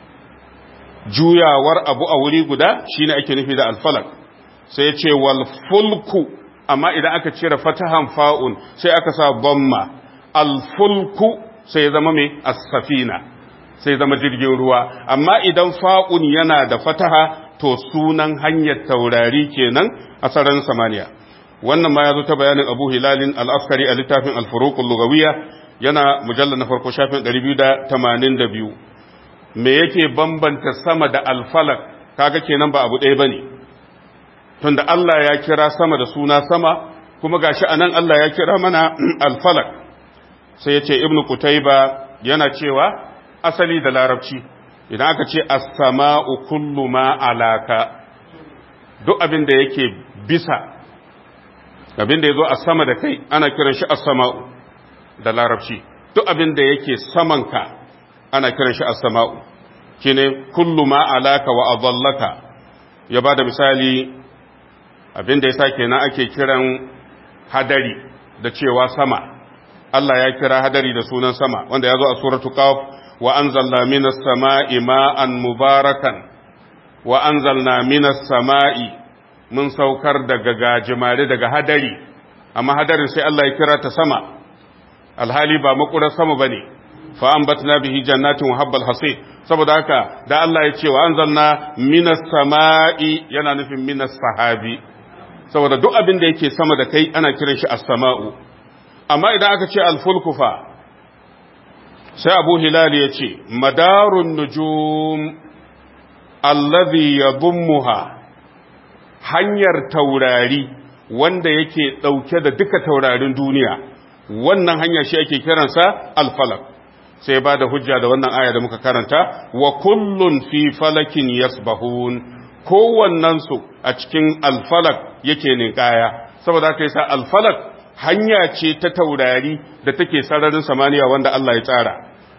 juyawar abu a wuri guda shine ake nufi da alfalak sai ya ce wal fulku amma idan aka cire fatahan fa'un sai aka sa bamma al fulku sai ya zama mai as-safina sai zama jirgin ruwa amma idan fa'un yana da fataha to sunan hanyar taurari kenan a sararin samaniya wannan ma ya zo ta bayanin abu hilalin al-askari a littafin al-furuqul lugawiyya yana mujallar na farko shafin 282 me yake bambanta sama da alfalak kaga kenan ba abu ɗaya bane tunda Allah ya kira sama da suna sama kuma gashi anan Allah ya kira mana alfalak sai ya ce ibnu kutaiba yana cewa asali da larabci idan aka ce as-sama'u kullu ma alaka duk abin da yake bisa abin da yazo a sama da kai ana kiran shi as-sama'u da larabci duk abin da yake samanka ana kiran shi as-sama'u shine kullu ma alaka wa adallaka ya bada misali abin da yasa kenan ake kiran hadari da cewa sama Allah ya kira hadari da sunan sama wanda ya zo a suratu qaf wa anzalna minas sama'i ma'an mubarakan wa anzalna minas sama'i mun saukar daga gajimare daga hadari amma hadarin sai Allah ya kira ta sama alhali ba makurar sama bane fa ambatna bihi jannatin wa habbal hasib saboda haka da Allah ya ce wa anzalna minas sama'i yana nufin minas sahabi saboda duk abin da yake sama da kai ana kiran shi as-sama'u amma idan aka ce al-fulku fa sai Abu Hilal ya ce madarun nujum allazi yadhummuha hanyar taurari wanda yake dauke da duka taurarin duniya wannan hanya shi ake kiransa al-falak sai ba da hujja da wannan aya da muka karanta wa kullun fi falakin yasbahun kowannensu a cikin alfalak yake ninkaya saboda haka yasa alfalak hanya ce ta taurari da take sararin samaniya wanda Allah ya tsara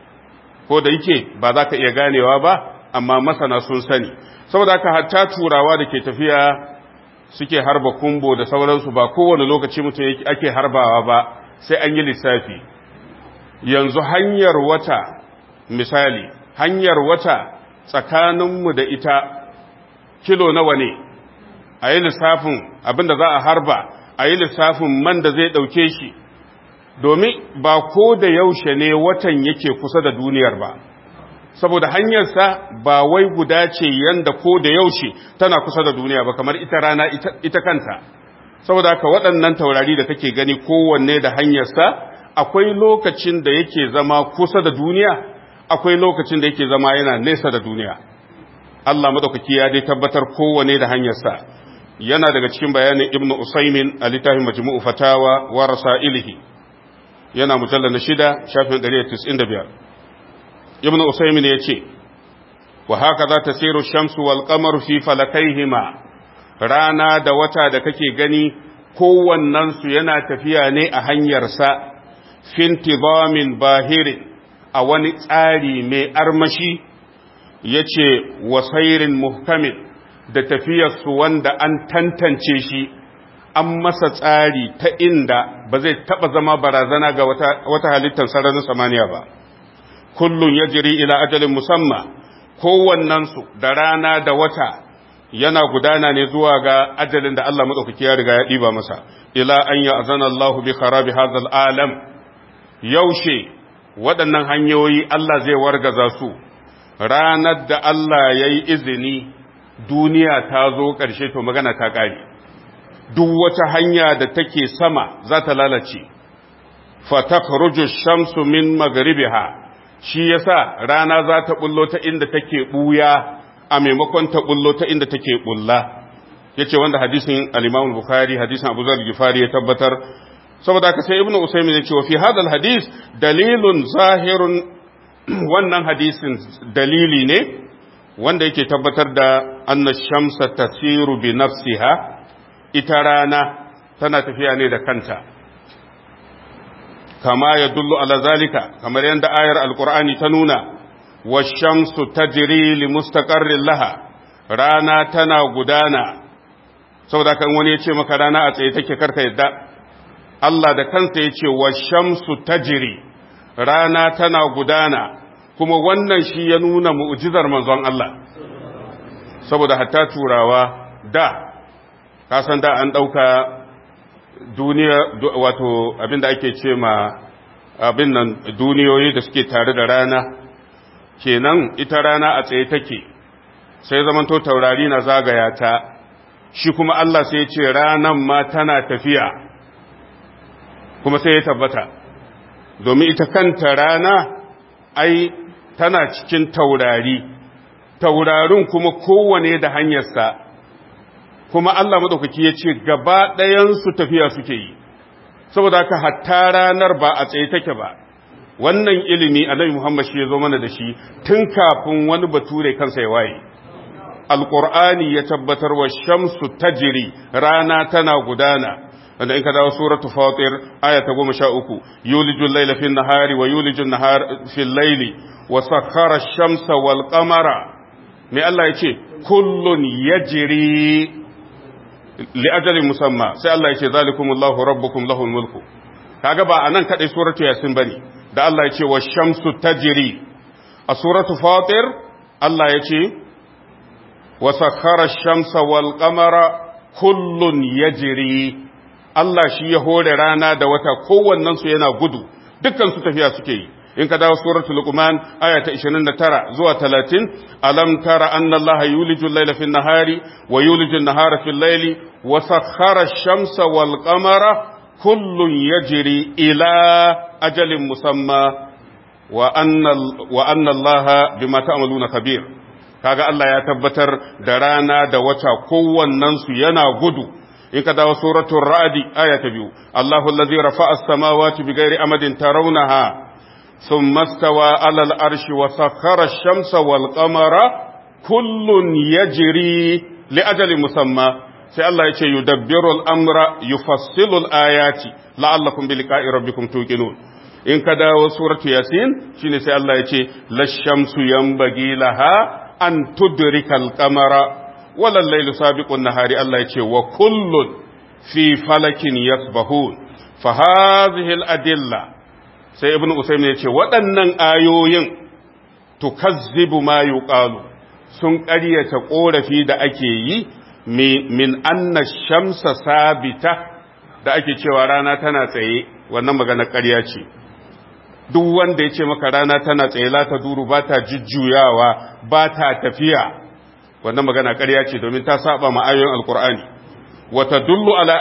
ko da yake ba za ka iya ganewa ba amma masana sun sani saboda haka hatta turawa da ke tafiya suke harba kumbo da sauransu ba kowane lokaci mutum ake harbawa ba sai an yi lissafi yanzu hanyar wata misali hanyar wata tsakaninmu da ita kilo nawa ne a yi lissafin abinda za a harba a yi lissafin man da zai ɗauke shi domin ba ko da yaushe ne watan yake kusa da duniyar ba saboda hanyarsa ba wai guda ce yanda ko da yaushe tana kusa da duniya ba kamar ita rana ita kanta saboda haka waɗannan taurari da kake gani kowanne da hanyarsa akwai lokacin da yake zama kusa da duniya akwai lokacin da yake zama yana nesa da duniya Allah madaukaki ya dai tabbatar kowane da hanyarsa yana daga cikin bayanin Ibn Usaymin a littafin Majmu'u Fatawa wa Rasailihi yana mujallal na shida shafin 195 Ibn Usaymin ya ce wa haka za ta siru shamsu wal qamaru fi falakaihima rana da wata da kake gani kowannensu yana tafiya ne a hanyarsa fintizamin bahirin a wani tsari mai armashi ya ce wasairin muhkamin da tafiyarsu wanda an tantance shi an masa tsari ta inda ba zai taɓa zama barazana ga wata halittar sararin samaniya ba kullum ya jiri ila ajalin musamman kowannensu da rana da wata yana gudana ne zuwa ga ajalin da Allah maɗaukaki ya riga ya ɗiba masa ila an yi azana Allah bi kharabi hadal alam yaushe waɗannan hanyoyi Allah zai wargaza su ranar da Allah ya yi izini duniya ta zo ƙarshe to magana ta ƙari duk wata hanya da take sama za ta lalace fatakhruju shamsu min magribiha shi yasa rana za ta bullo ta inda take buya a maimakon ta bullo ta inda take bulla yace wanda hadisin al-Imam Bukhari hadisin Abu Zar Gifari ya tabbatar saboda haka sai Ibn Usaymin ya ce wa fi hadal hadis dalilun zahirun wannan hadisin dalili ne wanda yake tabbatar da anna shamsa tasiru bi nafsiha ita rana tana tafiya ne da kanta kama ya dullu ala zalika kamar yadda ayar alkur'ani ta nuna wa shamsu tajri li mustaqarrin laha rana tana gudana saboda kan wani ya ce maka rana a tsaye take karka yadda Allah da kansa ya ce wa shamsu tajri rana tana gudana kuma wannan shi ya nuna mu'jizar manzon Allah saboda hatta turawa da kasan da an ɗauka duniya wato abinda ake ce ma abin nan duniyoyi da suke tare da rana kenan ita rana a tsaye take sai zamanto taurari na zagaya ta shi kuma Allah sai ce ranan ma tana tafiya kuma sai ya tabbata domin ita kanta rana ai tana cikin taurari taurarin kuma kowane da hanyarsa kuma Allah madaukaki ya ce gaba ɗayansu tafiya suke yi saboda haka hatta ranar ba a tsaye take ba wannan ilimi annabi Muhammad shi ya zo mana da shi tun kafin wani bature kansa ya waye alqur'ani ya tabbatar wa shamsu tajri rana tana gudana wanda in ka dawo suratu fatir aya ta 13 yulijul layla fin nahari wa yulijul nahar fil layli wa sakhara ash-shamsa wal qamara me Allah ya ce kullun yajri li ajalin musamma sai Allah ya ce zalikumullahu rabbukum lahul mulku kaga ba anan kadai suratu yasin bane da Allah ya ce wa shamsu tajri a suratu fatir Allah ya ce wa sakhara ash-shamsa wal qamara kullun yajri Allah shi ya hore rana da wata kowannen su yana gudu dukkan su tafiya suke yi in ka dawo suratul luqman aya ta 29 zuwa 30 alam tara anna allaha yulijul layla fin nahari wa yulijul nahara fil layli wa sakhara ash-shamsa wal qamara kullun yajri ila ajalin musamma wa anna wa anna allaha bima ta'maluna khabir kaga Allah ya tabbatar da rana da wata kowannen su yana gudu in ka dawo suratul ra'di aya ta biyu Allahu allazi rafa'a as-samawati bighairi amadin tarawnaha ثم استوى على الأرش وسخر الشمس والقمر كل يجري لأجل مسمى sai Allah ya ce yudabbiru al'amra yufassilu al'ayati la'allakum bi liqa'i rabbikum tuqinun in ka dawo suratu yasin shine sai Allah ya ce lashamsu yanbaghi laha an tudrika al-qamara wala al-laylu sabiqun nahari Allah ya ce wa kullun fi falakin yasbahun fa hadhihi al-adilla sai ibn Usaim ya ce waɗannan ayoyin tukazzibu ma yuqalu sun ƙaryata ƙorafi da ake yi min anna shamsa sabita da ake cewa rana tana tsaye wannan magana ƙarya ce duk wanda ya ce maka rana tana tsaye la ta duru ba ta jujjuyawa ba ta tafiya wannan magana ƙarya ce domin ta saba ma ayoyin alkur'ani wata dullu ala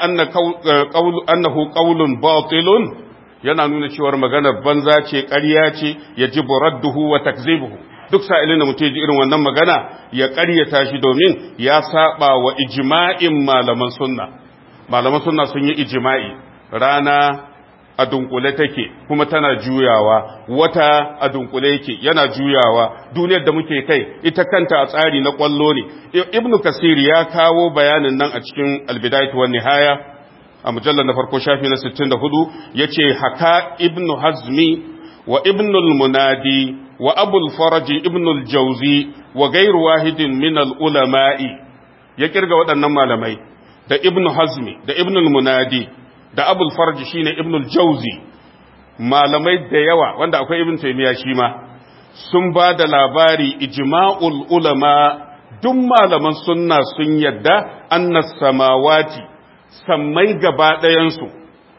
annahu qawlun batilun yana nuna cewar maganar banza ce ƙarya ce ya ji buradduhu wa takzibuhu duk sa'ilin da mutum ji irin wannan magana ya ƙaryata shi domin ya saba wa ijma'in malaman sunna malaman sunna sun yi ijma'i rana a dunkule take kuma tana juyawa wata a dunkule yake yana juyawa duniyar da muke kai ita kanta a tsari na kwallo ne ibnu kasir ya kawo bayanin nan a cikin albidayatu wan nihaya a mujallar na farko shafi na 64 ya ce haka ibnu hazmi wa ibnul munadi wa abul faraji ibnul jauzi wa gairu wahidin min ulama'i ya kirga waɗannan malamai da ibnu hazmi da ibnul munadi da abul faraji shine ibnul jauzi malamai da yawa wanda akwai ibn taymiya shi ma sun ba da labari ijma'ul ulama duk malaman sunna sun yadda annas samawati sammai gaba ɗayansu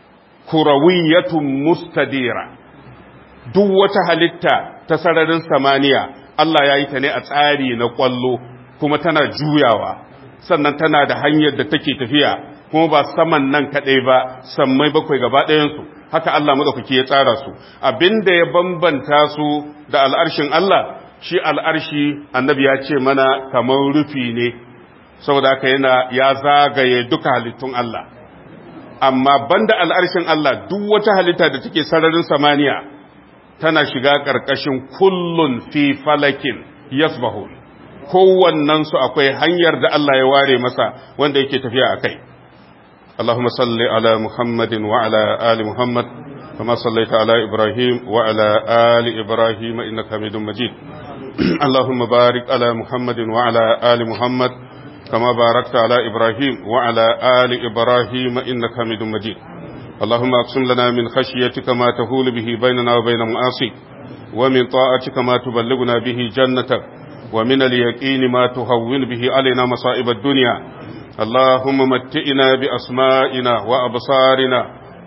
kurawiyatun mustadira duk wata halitta ta sararin samaniya Allah ya yi ta ne a tsari na ƙwallo kuma tana juyawa sannan tana da hanyar da take tafiya kuma ba saman nan kaɗai ba sammai bakwai gaba ɗayansu haka Allah maɗaukaki ya tsara su abinda ya bambanta su da al'arshin Allah shi al'arshi annabi ya ce mana kamar rufi ne saboda haka yana ya zagaye duka halittun Allah amma banda al'arshin Allah duk wata halitta da take sararin samaniya tana shiga ƙarƙashin kullun fi falakin yasbahu kowannen su akwai hanyar da Allah ya ware masa wanda yake tafiya a kai Allahumma salli ala Muhammadin wa ala ali Muhammad kama sallaita ala Ibrahim wa ala ali Ibrahim innaka Hamidum Majid Allahumma barik ala Muhammadin wa ala ali Muhammad كما باركت على إبراهيم وعلى آل إبراهيم إنك حميد مجيد اللهم أقسم لنا من خشيتك ما تهول به بيننا وبين معاصيك ومن طاعتك ما تبلغنا به جنتك ومن اليقين ما تهون به علينا مصائب الدنيا اللهم متئنا بأسمائنا وأبصارنا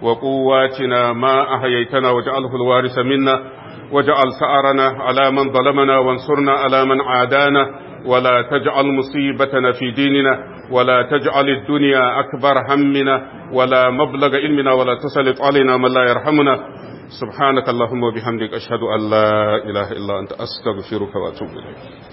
وقواتنا ما أحييتنا واجعله الوارث منا واجعل سأرنا على من ظلمنا وانصرنا على من عادانا ولا تجعل مصيبتنا في ديننا ولا تجعل الدنيا أكبر همنا ولا مبلغ علمنا ولا تسلط علينا من لا يرحمنا سبحانك اللهم وبحمدك أشهد أن لا إله إلا أنت أستغفرك وأتوب إليك